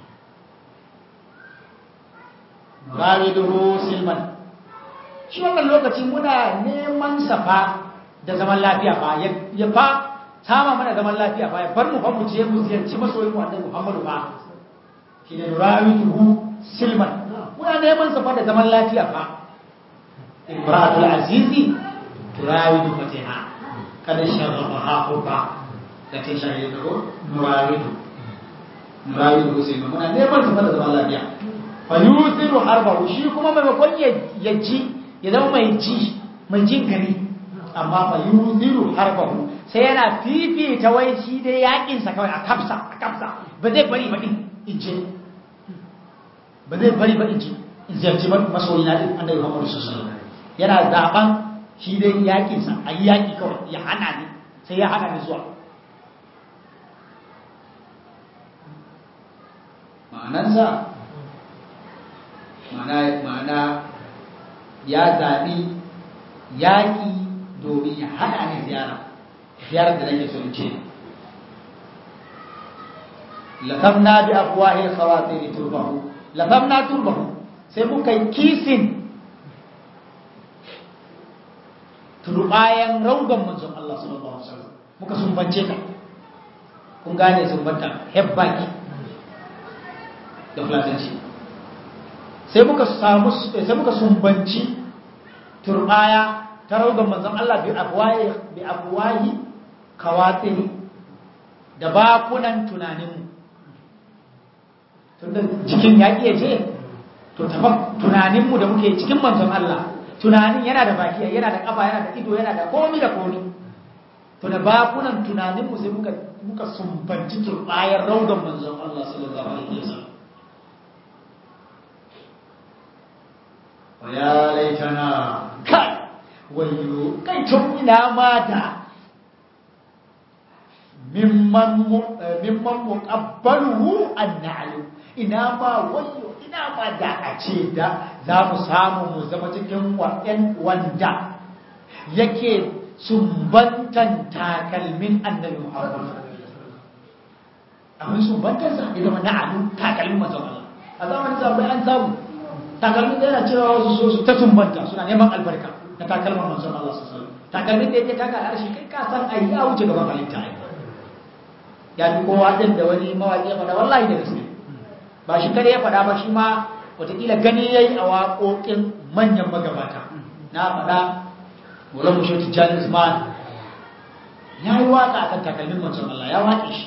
Rawiduhu Silman shi wannan lokaci muna neman safa da zaman lafiya ba ya fa sama mana zaman lafiya ba ya bar mu fa mu je mu ziyarci masoyin mu annabi Muhammadu ba shi ne Rawiduhu Silman muna neman safa da zaman lafiya ba Ibratul Azizi turawidu fatiha kada sharrafa hubba da ta shahi da ko nurawidu nurawidu sai muna neman safa da zaman lafiya fa yusiru harbahu shi kuma maimakon ya ji ya zama mai ji mai jin gari amma fa yusiru harbahu sai yana fifita wai shi dai yakin sa kawai a kafsa a kafsa ba zai bari ba din inje ba zai bari ba inje in ziyarci masoyi na din annabi Muhammad sallallahu alaihi wasallam yana zaban shi dai yakin sa ayi yaki kawai ya hana ni sai ya hana ni zuwa ma'anansa ma'ana ya zaɓi yaƙi domin ya haɗa ni ziyara ziyarar da nake so in ce lafamna bi afwahil khawatir turbahu lafamna turbahu sai muka yi kisin turbayan raugan manzon Allah sallallahu alaihi wasallam muka sumbance ta kun gane sumbanta hebbaki da fulatanci sai muka samu sai muka sumbanci turbaya ta raugan manzon Allah bi afwahi bi afwahi kawatiri da bakunan tunaninmu tunda jikin ya iya je to tafa tunaninmu da muke cikin manzon Allah tunanin yana da baki yana da kafa yana da ido yana da komi da komi to da bakunan tunaninmu sai muka muka sumbanci turbayar raugan manzon Allah sallallahu alaihi wasallam ya laitana kai wayo kai tun ina ma da mimman mimman muqabbaluhu an-na'lu ina ma wayo ina ma da a ce da za mu samu mu zama cikin wa'yan wanda yake sumbantan takalmin annabi Muhammad abin sumbantan sa ya zama na'alu takalmin manzon Allah a zamanin sabai an samu takalmin da yana cewa wasu so su ta sumbanta suna neman albarka na takalman manzon Allah sallallahu alaihi wasallam takalmin da yake taka arshi kai ka san ai ya wuce gaban halitta ai ya fi kowa din da wani mawaki ya faɗa wallahi da gaske ba shi kare ya faɗa ba shi ma wataƙila gani yayi a waƙoƙin manyan magabata na faɗa wurin mushe tijjani usman ya yi waƙa akan takalmin manzon Allah ya waƙe shi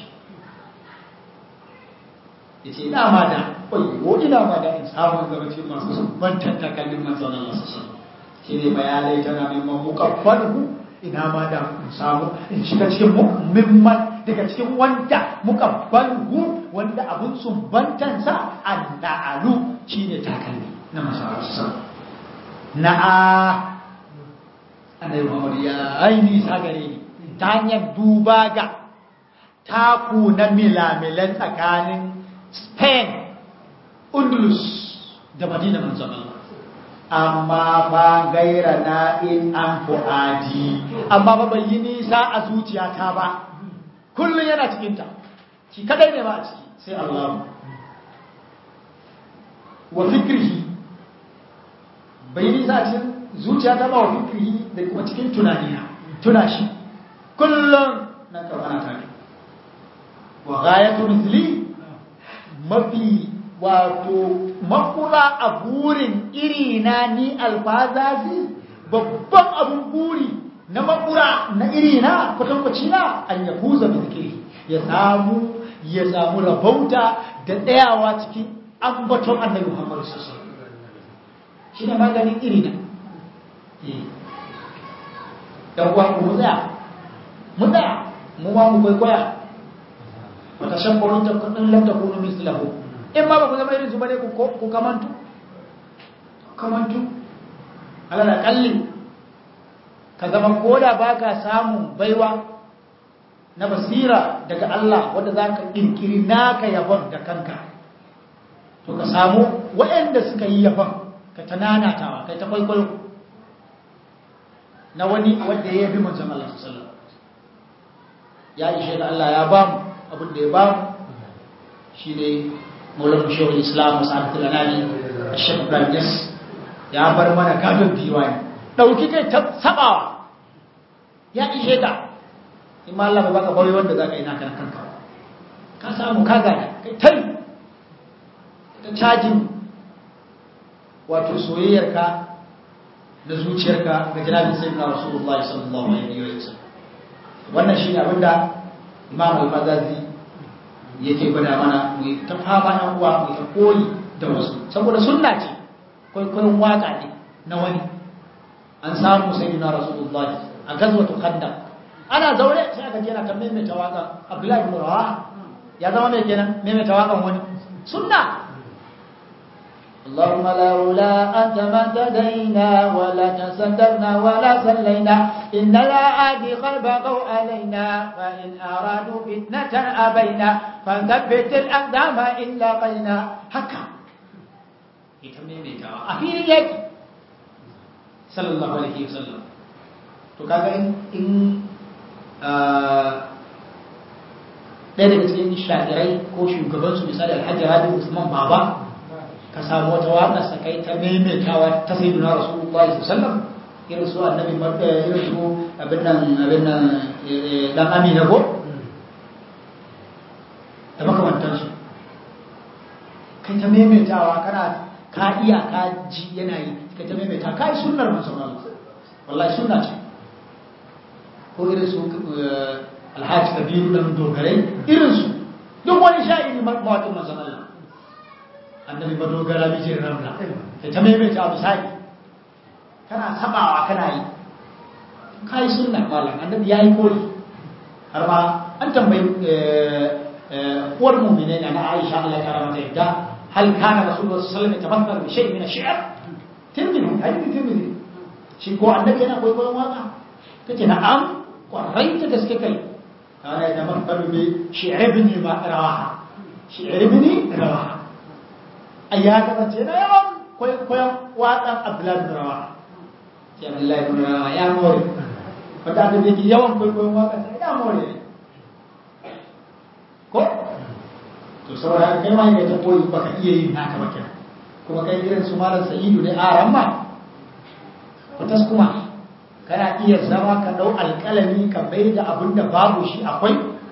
ya ce ina ma da ƙwayo ina ma da in samun zama cikin masu sumbantar takalmin manzon Allah sassan shi ne bayanai tana mimman mukabbalu ina ma da in samu in shiga cikin mimman daga cikin wanda mukabbalu wanda abun sumbantansa an na'alu shi ne takalmi na masararsa na'a annabi Muhammad ya aini sa gare ni ta hanyar duba ga taku na milamilan tsakanin Spain, Undulus da Madina manzon Allah. Amma ba gaira na in an fu'adi, amma ba bai yi nisa a zuciyata ba, kullum yana cikinta, shi kadai ne ba a ciki sai Allah. Wa fikirhi, bai yi nisa a cikin zuciyata ba wa fikirhi da kuma cikin tunanina, tuna shi, kullum na karɓana tare. Wa gayatu misli mafi wato makura a burin iri na ni alfazazi babban abun buri na makura na iri na kwatankwaci na an ya fuza zikiri ya samu ya samu rabauta da tsayawa cikin ambaton annabi muhammadu sosai shi ne maganin iri na ɗan uwa mu tsaya mu tsaya mu ma mu kwaikwaya wata shabbarun ta kudin lam takunu mislahu in ma ba ku zama irin su bane ku ku kamantu kamantu alal kalli ka zama koda baka samun baiwa na basira daga Allah wanda zaka kirkiri naka yabon da kanka to ka samu waɗanda suka yi yabon ka tananatawa kai ta kwaikwayo na wani wanda ya yabi manzon Allah sallallahu ya ishe da Allah ya ba mu abin da ya ba mu shine Maulana Shehu Islam Sa'adatul Anani Sheikh Ibrahim Jas ya bar mana gadon diwani dauki kai ta sabawa ya ishe ka in ma Allah bai baka bari wanda zaka yi naka kanka ka samu ka gane kai tai ta cajin wato soyayyarka da zuciyarka ga jinabi sayyidina rasulullahi sallallahu alaihi wa sallam wannan shine abinda imam al-mazazi yake gwada mana mu ta fama yan uwa mu ta koyi da wasu saboda sunna ce kwaikwayon waka ne na wani an samu sayyidina rasulullahi a gazwatu khandaq ana zaure sai aka je na ta maimaita waka abdullahi ibn rawaha ya zama mai kenan maimaita wakan wani sunna اللهم لولا أنت ما اهتدينا ولا تصدرنا ولا صلينا إن الأعادي قد بغوا علينا فإن أرادوا فتنة أبينا فثبت الأقدام إن لقينا haka ita maimaitawa a filin yaki sallallahu alaihi wasallam to kaga in in ɗaya daga cikin shafirai ko shugabansu misali alhaji rabi usman baba ka samu wata waƙa sakai ta maimaitawa ta sai duna rasulullahi sallallahu irin su annabi irin su abin nan abin nan dan amina ko da makamantansu kai ta maimaitawa kana ka iya ka ji yana yi kai ta maimaita ka yi sunnar manzon Allah wallahi sunna ce ko irin su alhaji kabiru dan dogarai irin su duk wani sha'iri mawaƙin manzon Allah annabi madogara bijin ramla kai ta maimaita a misali kana sabawa kana yi ka yi sunna malam annabi ya yi koyi har ma an tambayi uwar mu'minai na Aisha Allah ta ramata yadda hal kana rasulullahi sallallahu alaihi wasallam yatamattal bi shay'in min ash-shi'r tirmidhi hadith tirmidhi shi ko annabi yana koyi koyon waka tace na'am kwarai ta gaske kai kana yatamattal bi shi'r ibn rawaha shi'r ibn rawaha ayya kasance na yawan koyon waƙan Abdullahi bin Rawaha sai Abdullahi bin Rawaha ya more wanda aka yake yawan koyon waƙan sa ya more ne ko to saboda kai ma ne ta koyi baka iya yin naka ba kenan kuma kai irin su malam sa'idu ne a ramma fatas kuma kana iya zama ka dau alƙalami ka bai da abin da babu shi akwai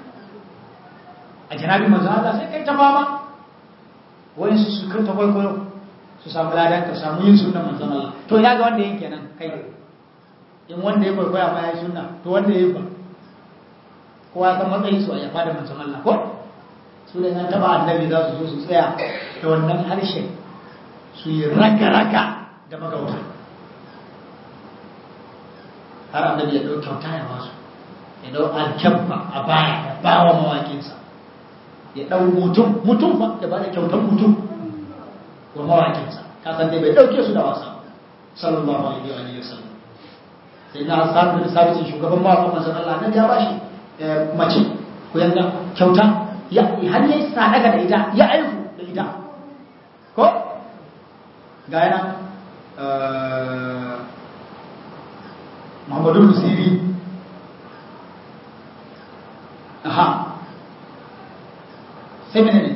a janabi manzo Allah sai kai ta fama wani su su ta kwaikwayo su samu ladan ka samu yin sunna manzon Allah to ina ga wanda yin kenan kai in wanda ya kwaikwaya ma ya yi sunna to wanda ya yi ba kowa san matsayin su a yafa da manzon Allah ko su da nan taba annabi za su zo su tsaya da wannan harshe su yi raka-raka da magauta har annabi ya ɗau kyauta ya basu ya ɗau alkyabba a baya ya ba wa mawaƙinsa ya ɗau mutum mutum ba ya ba da kyautar mutum wa mawaƙinsa ka san dai bai ɗauke su da wasa sallallahu alaihi wa alihi wasallam sai na sabu da sabitin shugaban mawaƙin manzon Allah nan ya bashi mace ko yanga kyauta ya har yayi sadaka da ita ya aiku da ita ko ga yana Muhammadu Musiri aha sai mene ne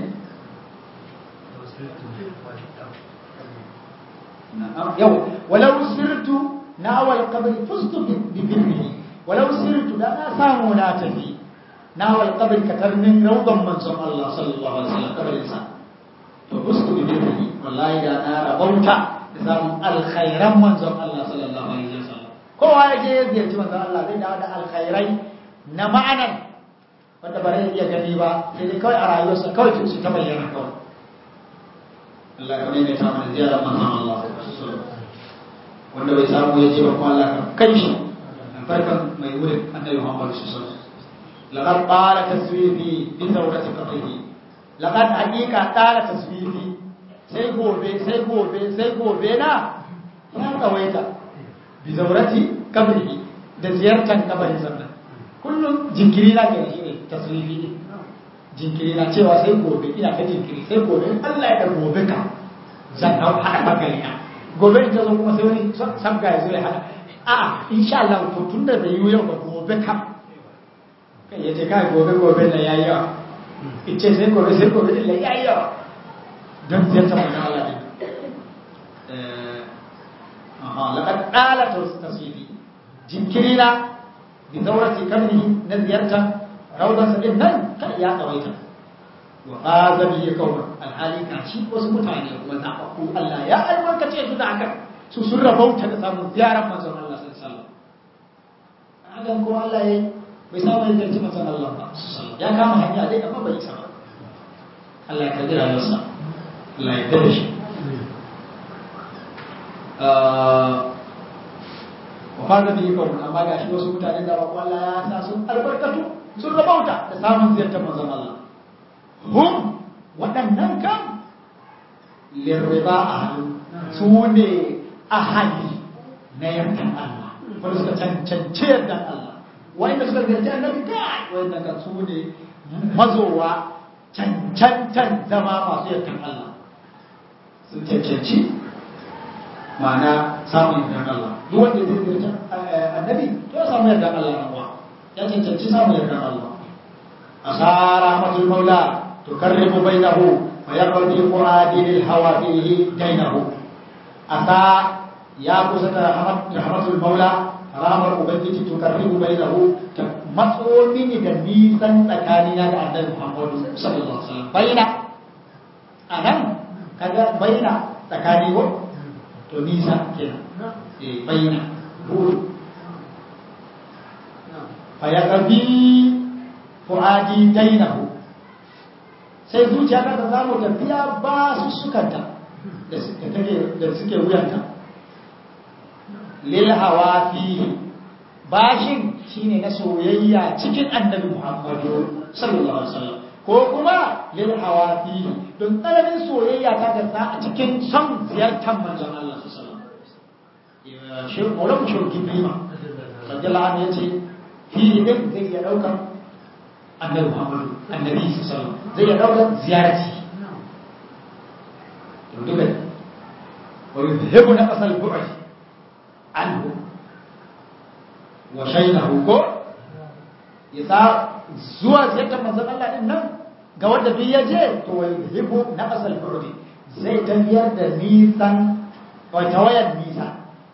yau walau sirtu na wal qabri fustu bi birrihi walau sirtu da na samu na tafi na wal qabri katarmin rawdan manzon Allah sallallahu alaihi wasallam kabarin sa to fustu bi birrihi wallahi da na rabauta da samun alkhairan manzon Allah sallallahu alaihi wasallam kowa ya je ya ziyarci manzon Allah zai dawo da alkhairai na ma'anar wanda ba zai iya gani ba sai dai kawai a rayuwarsa kawai su ta bayyana kawai Allah ka mai ta mana ziyarar manzon Allah wanda bai samu ya je ba kuma Allah ka kai shi farkan mai wurin annabi Muhammad sallallahu alaihi wasallam laqad qala taswifi bi zawrati qadrihi laqad haqiqa qala taswifi sai gobe sai gobe sai gobe na ya kawaita bi zawrati qabrihi da ziyartar kabarin sannan kullum jinkiri na ke shi ne tasrifi ne jinkiri na cewa sai gobe ina ta jinkiri sai gobe Allah ya da gobe ka zan hau haɗa bagari na gobe in ta zo kuma sai wani sabga ya zo ya haɗa a insha Allah to tun da bai yi yau ba gobe kam kai ya ce kai gobe gobe na yayi yawa in ce sai gobe sai gobe da yayi yawa don ziyarta manzon Allah ne aha laqad qala tasfifi jinkiri na bi zawrati kamni na ziyarta rawdan sa din nan kan ya tsawaita wa hadha bi qawma alhali ka shi wasu mutane kuma zaɓaɓɓu Allah ya albarkace su da haka su sun rabauta da samun ziyarar manzon Allah sallallahu alaihi wasallam hakan ko Allah ya bai samu ya zarci manzon Allah ba ya kama hanya dai amma bai isa ba Allah ya kaddara masa Allah ya dare shi wa fara da yiko amma ga shi wasu mutane da babu Allah ya sa sun albarkatu sun rabauta da samun ziyartar manzon Allah hum waɗannan kan lirriba ahlu su ne ahali na yardan Allah wanda suka cancanci yardan Allah wanda suka garci annabi kai wanda kan su ne mazowa cancantan zama masu yardan Allah sun cancanci ma'ana samun yardan Allah duk wanda zai garci annabi to ya samu yardan Allah na kuwa ya cancanci samun yardan Allah asara rahmatul maula tukarribu bainahu wa yaqdi quradi lil hawa fihi dainahu asa ya kusa da rahmatul maula ramar ubangiji to karribu bainahu ta matso mini da nisan tsakanina da annabi Muhammadu sallallahu alaihi wasallam baina anan kaga baina tsakani ko to nisa kenan eh baina buru fa ya qabi fuadi dainahu sai zuciya ta samu tafiya ba su sukanta da suke wuyanta lil hawa fihi bashin shine na soyayya cikin annabi Muhammadu sallallahu alaihi wasallam ko kuma lil hawa fihi don tsananin soyayya ta gasa a cikin son ziyartar manzon Allah sallallahu alaihi wasallam shi Maulana Shauki Bima radiyallahu anhu yace fihi din zai iya daukar annabi Muhammadu annabi sallallahu alaihi wasallam zai iya daukar ziyarci to duka wa yuzhibu naqas al-bu'd anhu wa shaynahu ko yasa zuwa ziyartar manzon Allah din nan ga wanda duk ya je to wa yuzhibu naqas al-bu'd zai tafiyar da nisan wa tawayar nisa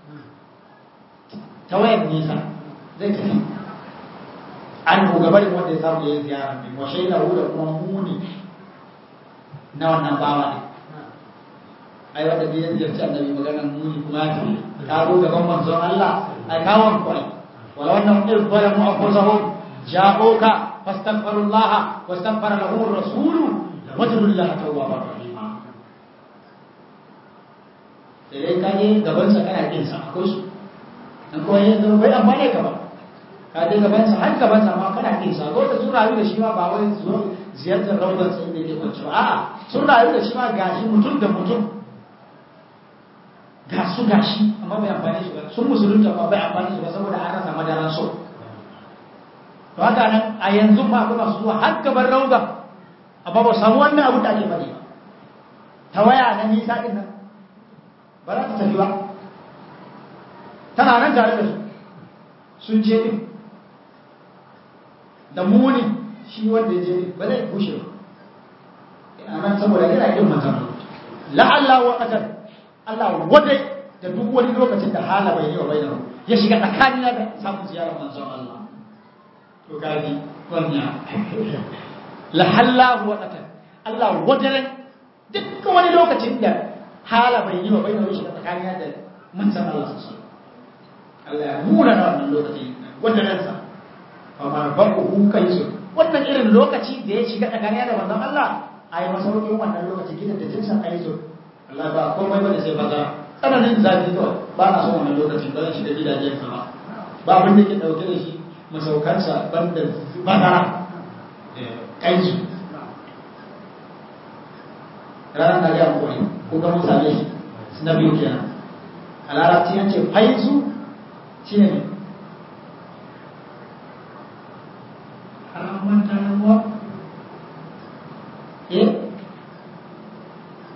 tawayar nisa zai tafi an gabarin wanda ya samu ya yi ziyara ne wa shaynahu da kuma muni na wannan bawa ne ai wanda bai ziyarci annabi maganar muni kuma ya tafi ka zo gaban manzon Allah ai kawon kwai wala wannan in zalamu anfusahum ja'uka fastaghfirullah wastaghfara lahum ar-rasul wajhullahi tawwabar rahim sai ka je gaban sa kana kin sa akwai su an ko yin zo bai amfane ka ba ka je gaban sa har gaban sa ma kana kin sa ko da sun rayu da shi ma ba wai zuwa ziyartar rawdan sai da yake kwanci ba a'a sun rayu da shi ma gashi mutum da mutum ga su gashi amma bai amfani su ba sun musulunta ba bai amfani su ba saboda an rasa madaran so to haka nan a yanzu ma akwai masu zuwa har gaban rauda amma ba samu wannan abu da ake faɗi ba ta waya na nisa din nan ba za ta tafi ba tana nan tare da su sun je din da muni shi wanda ya je din ba zai bushe ba ina nan saboda yana kin manzan la'alla wa qadar Allah wadai da duk wani lokacin da hala bai yi wa bai da ya shiga tsakanin da samun ziyarar manzon Allah to gaji wanya la hallahu wa qatan Allah wadai duk wani lokacin da hala bai yi wa bai da shiga tsakanin da manzon Allah sallallahu Allah ya mura na wannan lokaci wadanan sa fa marbahu kaisu wannan irin lokaci da ya shiga tsakanin da manzon Allah ai masaukin wannan lokaci gidan da jinsan aizo Allah ba komai bane sai bazara tsananin zafi kawai ba na son wannan lokacin ba zan shiga gidajen sa ba ba abin da ke dauke da shi masaukansa banda bazara kai su ranar da ya koyi ko ga mun same shi na biyu kenan a larabci an ce faizu shi ne haraman tarawa eh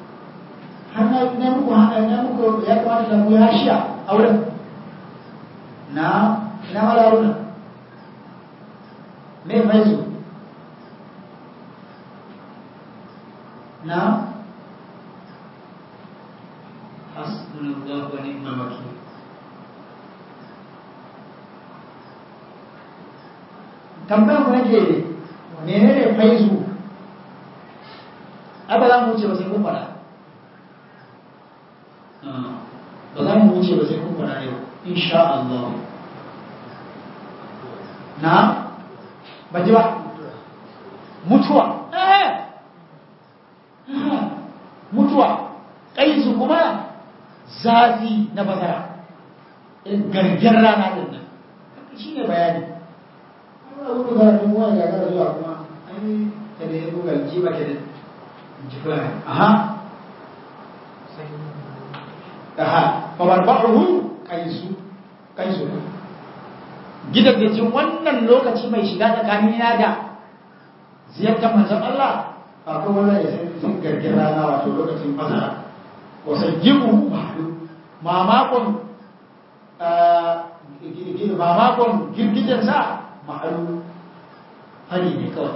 har na na muku hana na muku ya kamata da mu ya shiya a wurin na ina malaruna me faizu na hasbunallahu wa ni'mal wakil tambayar mu nake menene faizu ai ba za mu wuce ba sai kun fara ba za mu wuce ba sai kun fara yau insha Allah na ba ji ba mutuwa eh mutuwa kaisu kuma zafi na bazara gargar rana din nan shi ne bayani abu da karatun wani ya gara zuwa kuma an ta da ya buga ji ba ke da jifa aha aha fabarbaruhu kaisu kaisu gidan da jin wannan lokaci mai shiga tsakanina da ziyartar manzon Allah akwai wanda ya sai sun gargin rana wato lokacin fasara wasan gimu mahalu mamakon mamakon girgijensa mahalu hari ne kawai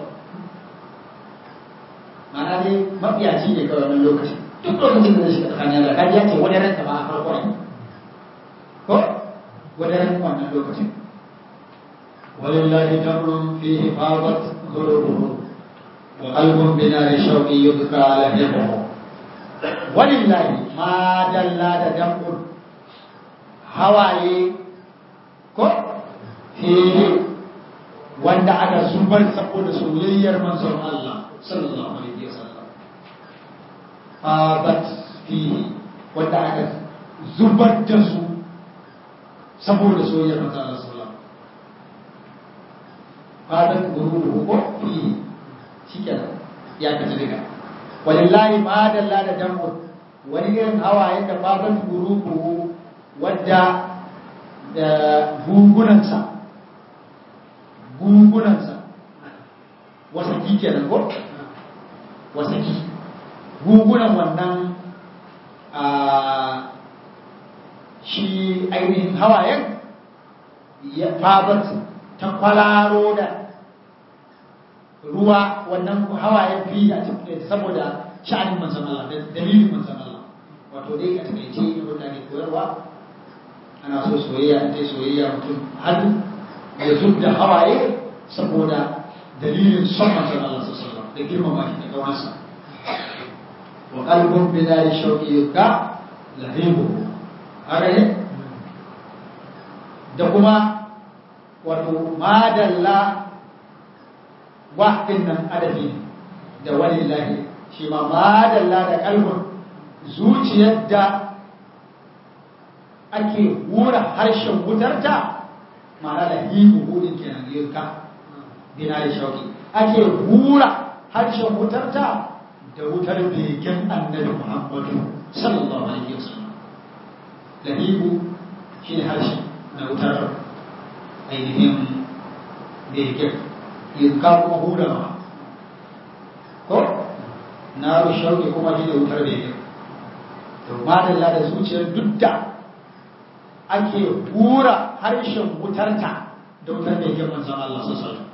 mana dai mafiyaci ne kawai wani lokaci duk lokacin da zai shiga tsakanin da kaji ya ce wani ranta ba a farko ne ko wani ran wannan lokacin walillahi tamrun fihi fadat zururuhu wa qalbun binari shauqi yudka ala hibu walillahi ma dalla da dambun hawaye ko fihi wanda aka zubar saboda soyayyar manzon Allah sallallahu alaihi wasallam fadat fihi wanda aka zubar da su saboda soyayyar manzon Allah sallallahu alaihi wasallam fadat gururuhu ko fihi shikenan ya kace daga walillahi ma dalla da dambun wani irin hawaye da fadat gururuhu wadda da gungunansa gungunansa wasaki kenan ko wasaki gungunan wannan a shi ainihin hawayen ya fabat ta kwalaro da ruwa wannan hawayen fi a cikin saboda sha'anin manzan Allah da dalilin manzan Allah wato dai a takaice yin da ke koyarwa ana so soyayya ta soyayya mutum har ya zub da hawaye saboda dalilin son manzon Allah sallallahu alaihi da girmama shi da kawansa wa qalbun bi dari shauqi yuka lahibu haka ne da kuma wato madalla wahdin nan adabi da walillahi shi ma madalla da kalbun zuciyar da ake hura harshen wutarta ma'ana da hibu hudin kenan yirka bina da shauki ake hura harshen wutarta da wutar begen annabi muhammadu sallallahu alaihi wasallam lahibu shi ne harshe na wutar ainihin begen yirka kuma hura ma ko na shauki kuma shi ne wutar begen to madalla da zuciyar duk da ake hura harshen wutarta da wutar da yake manzan Allah sassan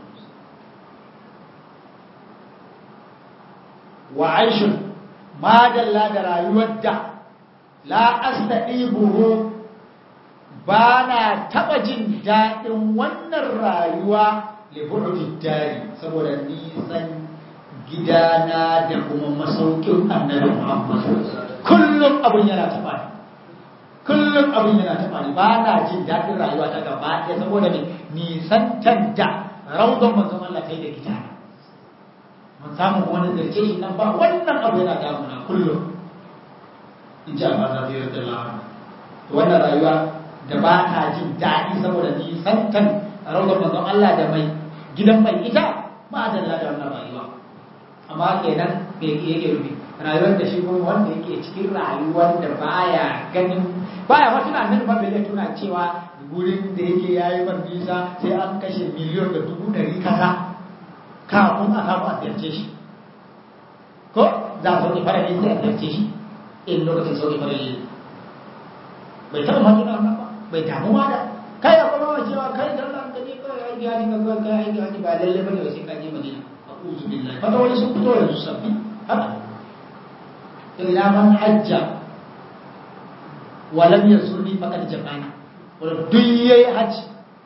wa aishin madalla da rayuwar da la astaɗi buhu ba na taɓa jin daɗin wannan rayuwa libu'udin dari saboda nisan gidana da kuma masaukin annabi Muhammad kullum abin yana taɓa ni kullum abin yana taɓa ni ba na jin daɗin rayuwa ta gaba ɗaya saboda ne nisantar da raudon manzon Allah kai da gida mun samu wani zarce shi nan ba wannan abu yana damuna kullum in ji Allah za ta yarda lawa wannan rayuwa da ba ta jin daɗi saboda nisantar raudon manzon Allah da mai gidan mai ita ba da da wannan rayuwa amma kenan me yake rubi rayuwar da shi kuma wanda yake cikin rayuwar da baya ganin baya ma tuna nan ba bai tuna cewa gurin da yake yayi ban nisa sai an kashe miliyon da dubu ɗari kaza kafin a samu a ziyarce shi ko za a sauke fara ne sai a ziyarce shi in lokacin sauke fara ne bai taɓa ma tuna wannan ba bai damu ma da kai akwai cewa kai da Allah ka je kawai aiki haji ka kawai kai aiki haji ba lalle bane ba sai ka je Madina a'udhu billahi fata wani sun fito yanzu sabbi haka ila man hajja walam yazurni faqad jafani wala duk yayi haji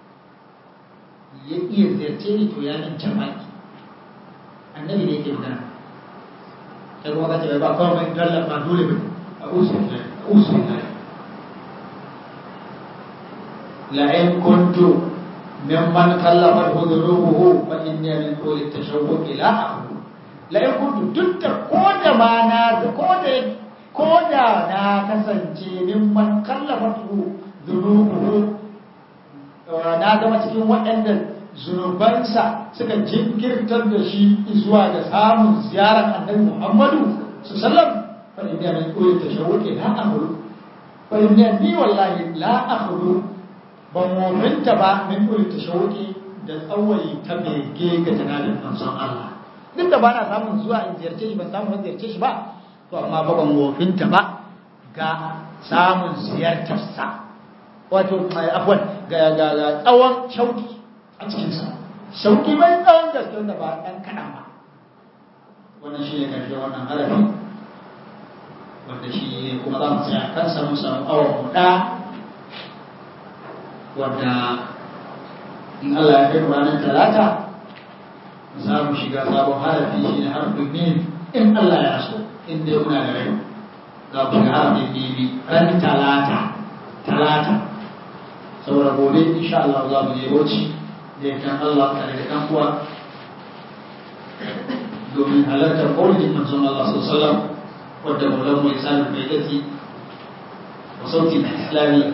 ya iya ziyarce ni to ya nan jama'i annabi ne yake magana kai kuma ka ce ba kawai mai dalla ba dole ba a'udhu billahi a'udhu billahi لئن كنت ممن كلفته ذنوبه فإني من طول التشوق لا أخلو لئن كنت دك كودا ما نا كودا كودا نا كسنجي ممن كلفته ذنوبه na zama cikin waɗanda zunubansa suka jinkirtar da shi zuwa ga samun ziyarar annabi Muhammadu su sallam fa inna min qawli tashawwuqi la akhlu fa inna ni wallahi la akhlu ban mominta ba min ɗuri ta shauƙi da tsawai ta bege ga janabin manzon Allah duk da ba na samun zuwa in ziyarce shi ban samu in ziyarce shi ba to amma ba ban mofinta ba ga samun ziyartarsa wato afwan ga ga ga tsawon shauƙi a cikinsa shauƙi mai tsawon gaske wanda ba ɗan kaɗan ba wannan shi ne ƙarshe wannan harafi wanda shi kuma za mu tsaya kansa mun samu awon mu ɗaya wadda in Allah ya kai ranar talata za mu shiga sabon harafi shi ne harfin mim in Allah ya so in dai muna da rai za mu shiga harfin mimi ran talata talata saboda gobe insha Allah za mu je bauchi da yakan Allah tare da kan uwa domin halartar ƙaunin manzon Allah sallallahu alaihi wasallam wadda maulan mu isanin bai gazi wa sautin islami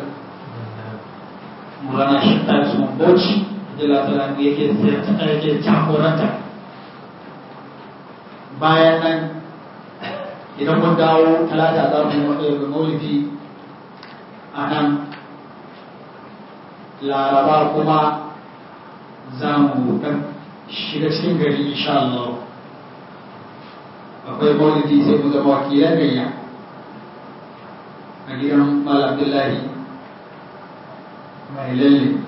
mulana shekar su bauchi da labaran da yake yake jagoranta bayan nan idan mun dawo talata za mu yi maulidi a nan laraba kuma za mu dan shiga cikin gari insha Allah akwai maulidi sai mu zama wakilan gayya a gidan Malam Abdullahi mai lalle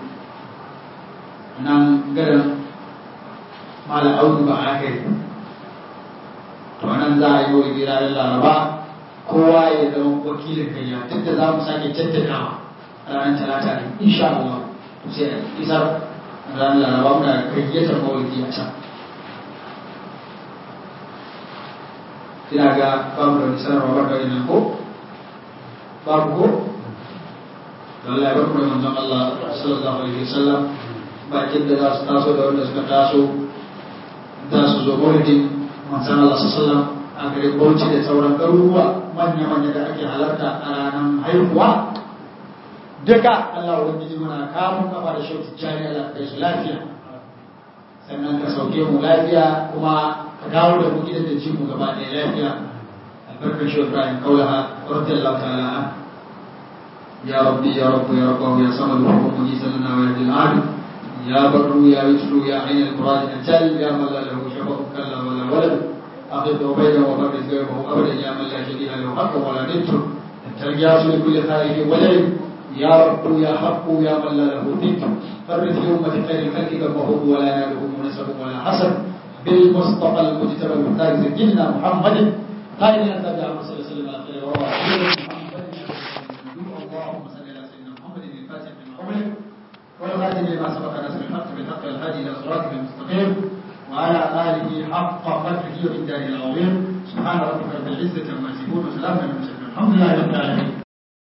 nan garin mala audu ba aka yi to nan za a yi wa gira da laraba kowa ya zama wakilin gayya duk da za mu sake jaddadawa ranar talata ne insha Allah to sai a isar ranar laraba muna gayyatar mawulki a can ina ga babu da wani sanarwa ba da wani ko babu ko Allah ya barku da manzon Allah sallallahu alaihi wasallam bakin da za su taso da wanda suka taso za su zo maulidin manzon Allah sallallahu alaihi wasallam a garin Bauchi da sauran garuruwa manya-manya da ake halarta a ranar haihuwa duka Allah ubangiji muna kamun kafa da shauki jari Allah kai su lafiya sannan ka sauke mu lafiya kuma ka dawo da mu gidan da ji mu gaba ɗaya lafiya albarkar shi Ibrahim kaulaha radiyallahu ta'ala an يا ربي يا رب يا رب يا صمد وحب مجيس لنا ويهدي العالم يا بر يا يسر يا عين المراد الجل يا من لا له شفق كلا ولا ولد أقف بينه وبرز غيره أبدا يا من لا شبيه له حق ولا ند الترجاس لكل خائف ولد يا رب يا حق يا من لا له ند فرد في أمة خير الخلق كما هو ولا يناله منسب ولا حسن بالمصطفى المجتبى المختار سيدنا محمد قائل أن النبي صلى الله عليه وسلم على خير وروى اللهم صل على سيدنا محمد الفاتح لما أغلق والخاتم لما سبق نصر الحق بالحق والهادي إلى صراطك المستقيم وعلى آله حق قدره ومقداره العظيم سبحان ربك رب العزة عما يصفون وسلام على المرسلين الحمد لله رب العالمين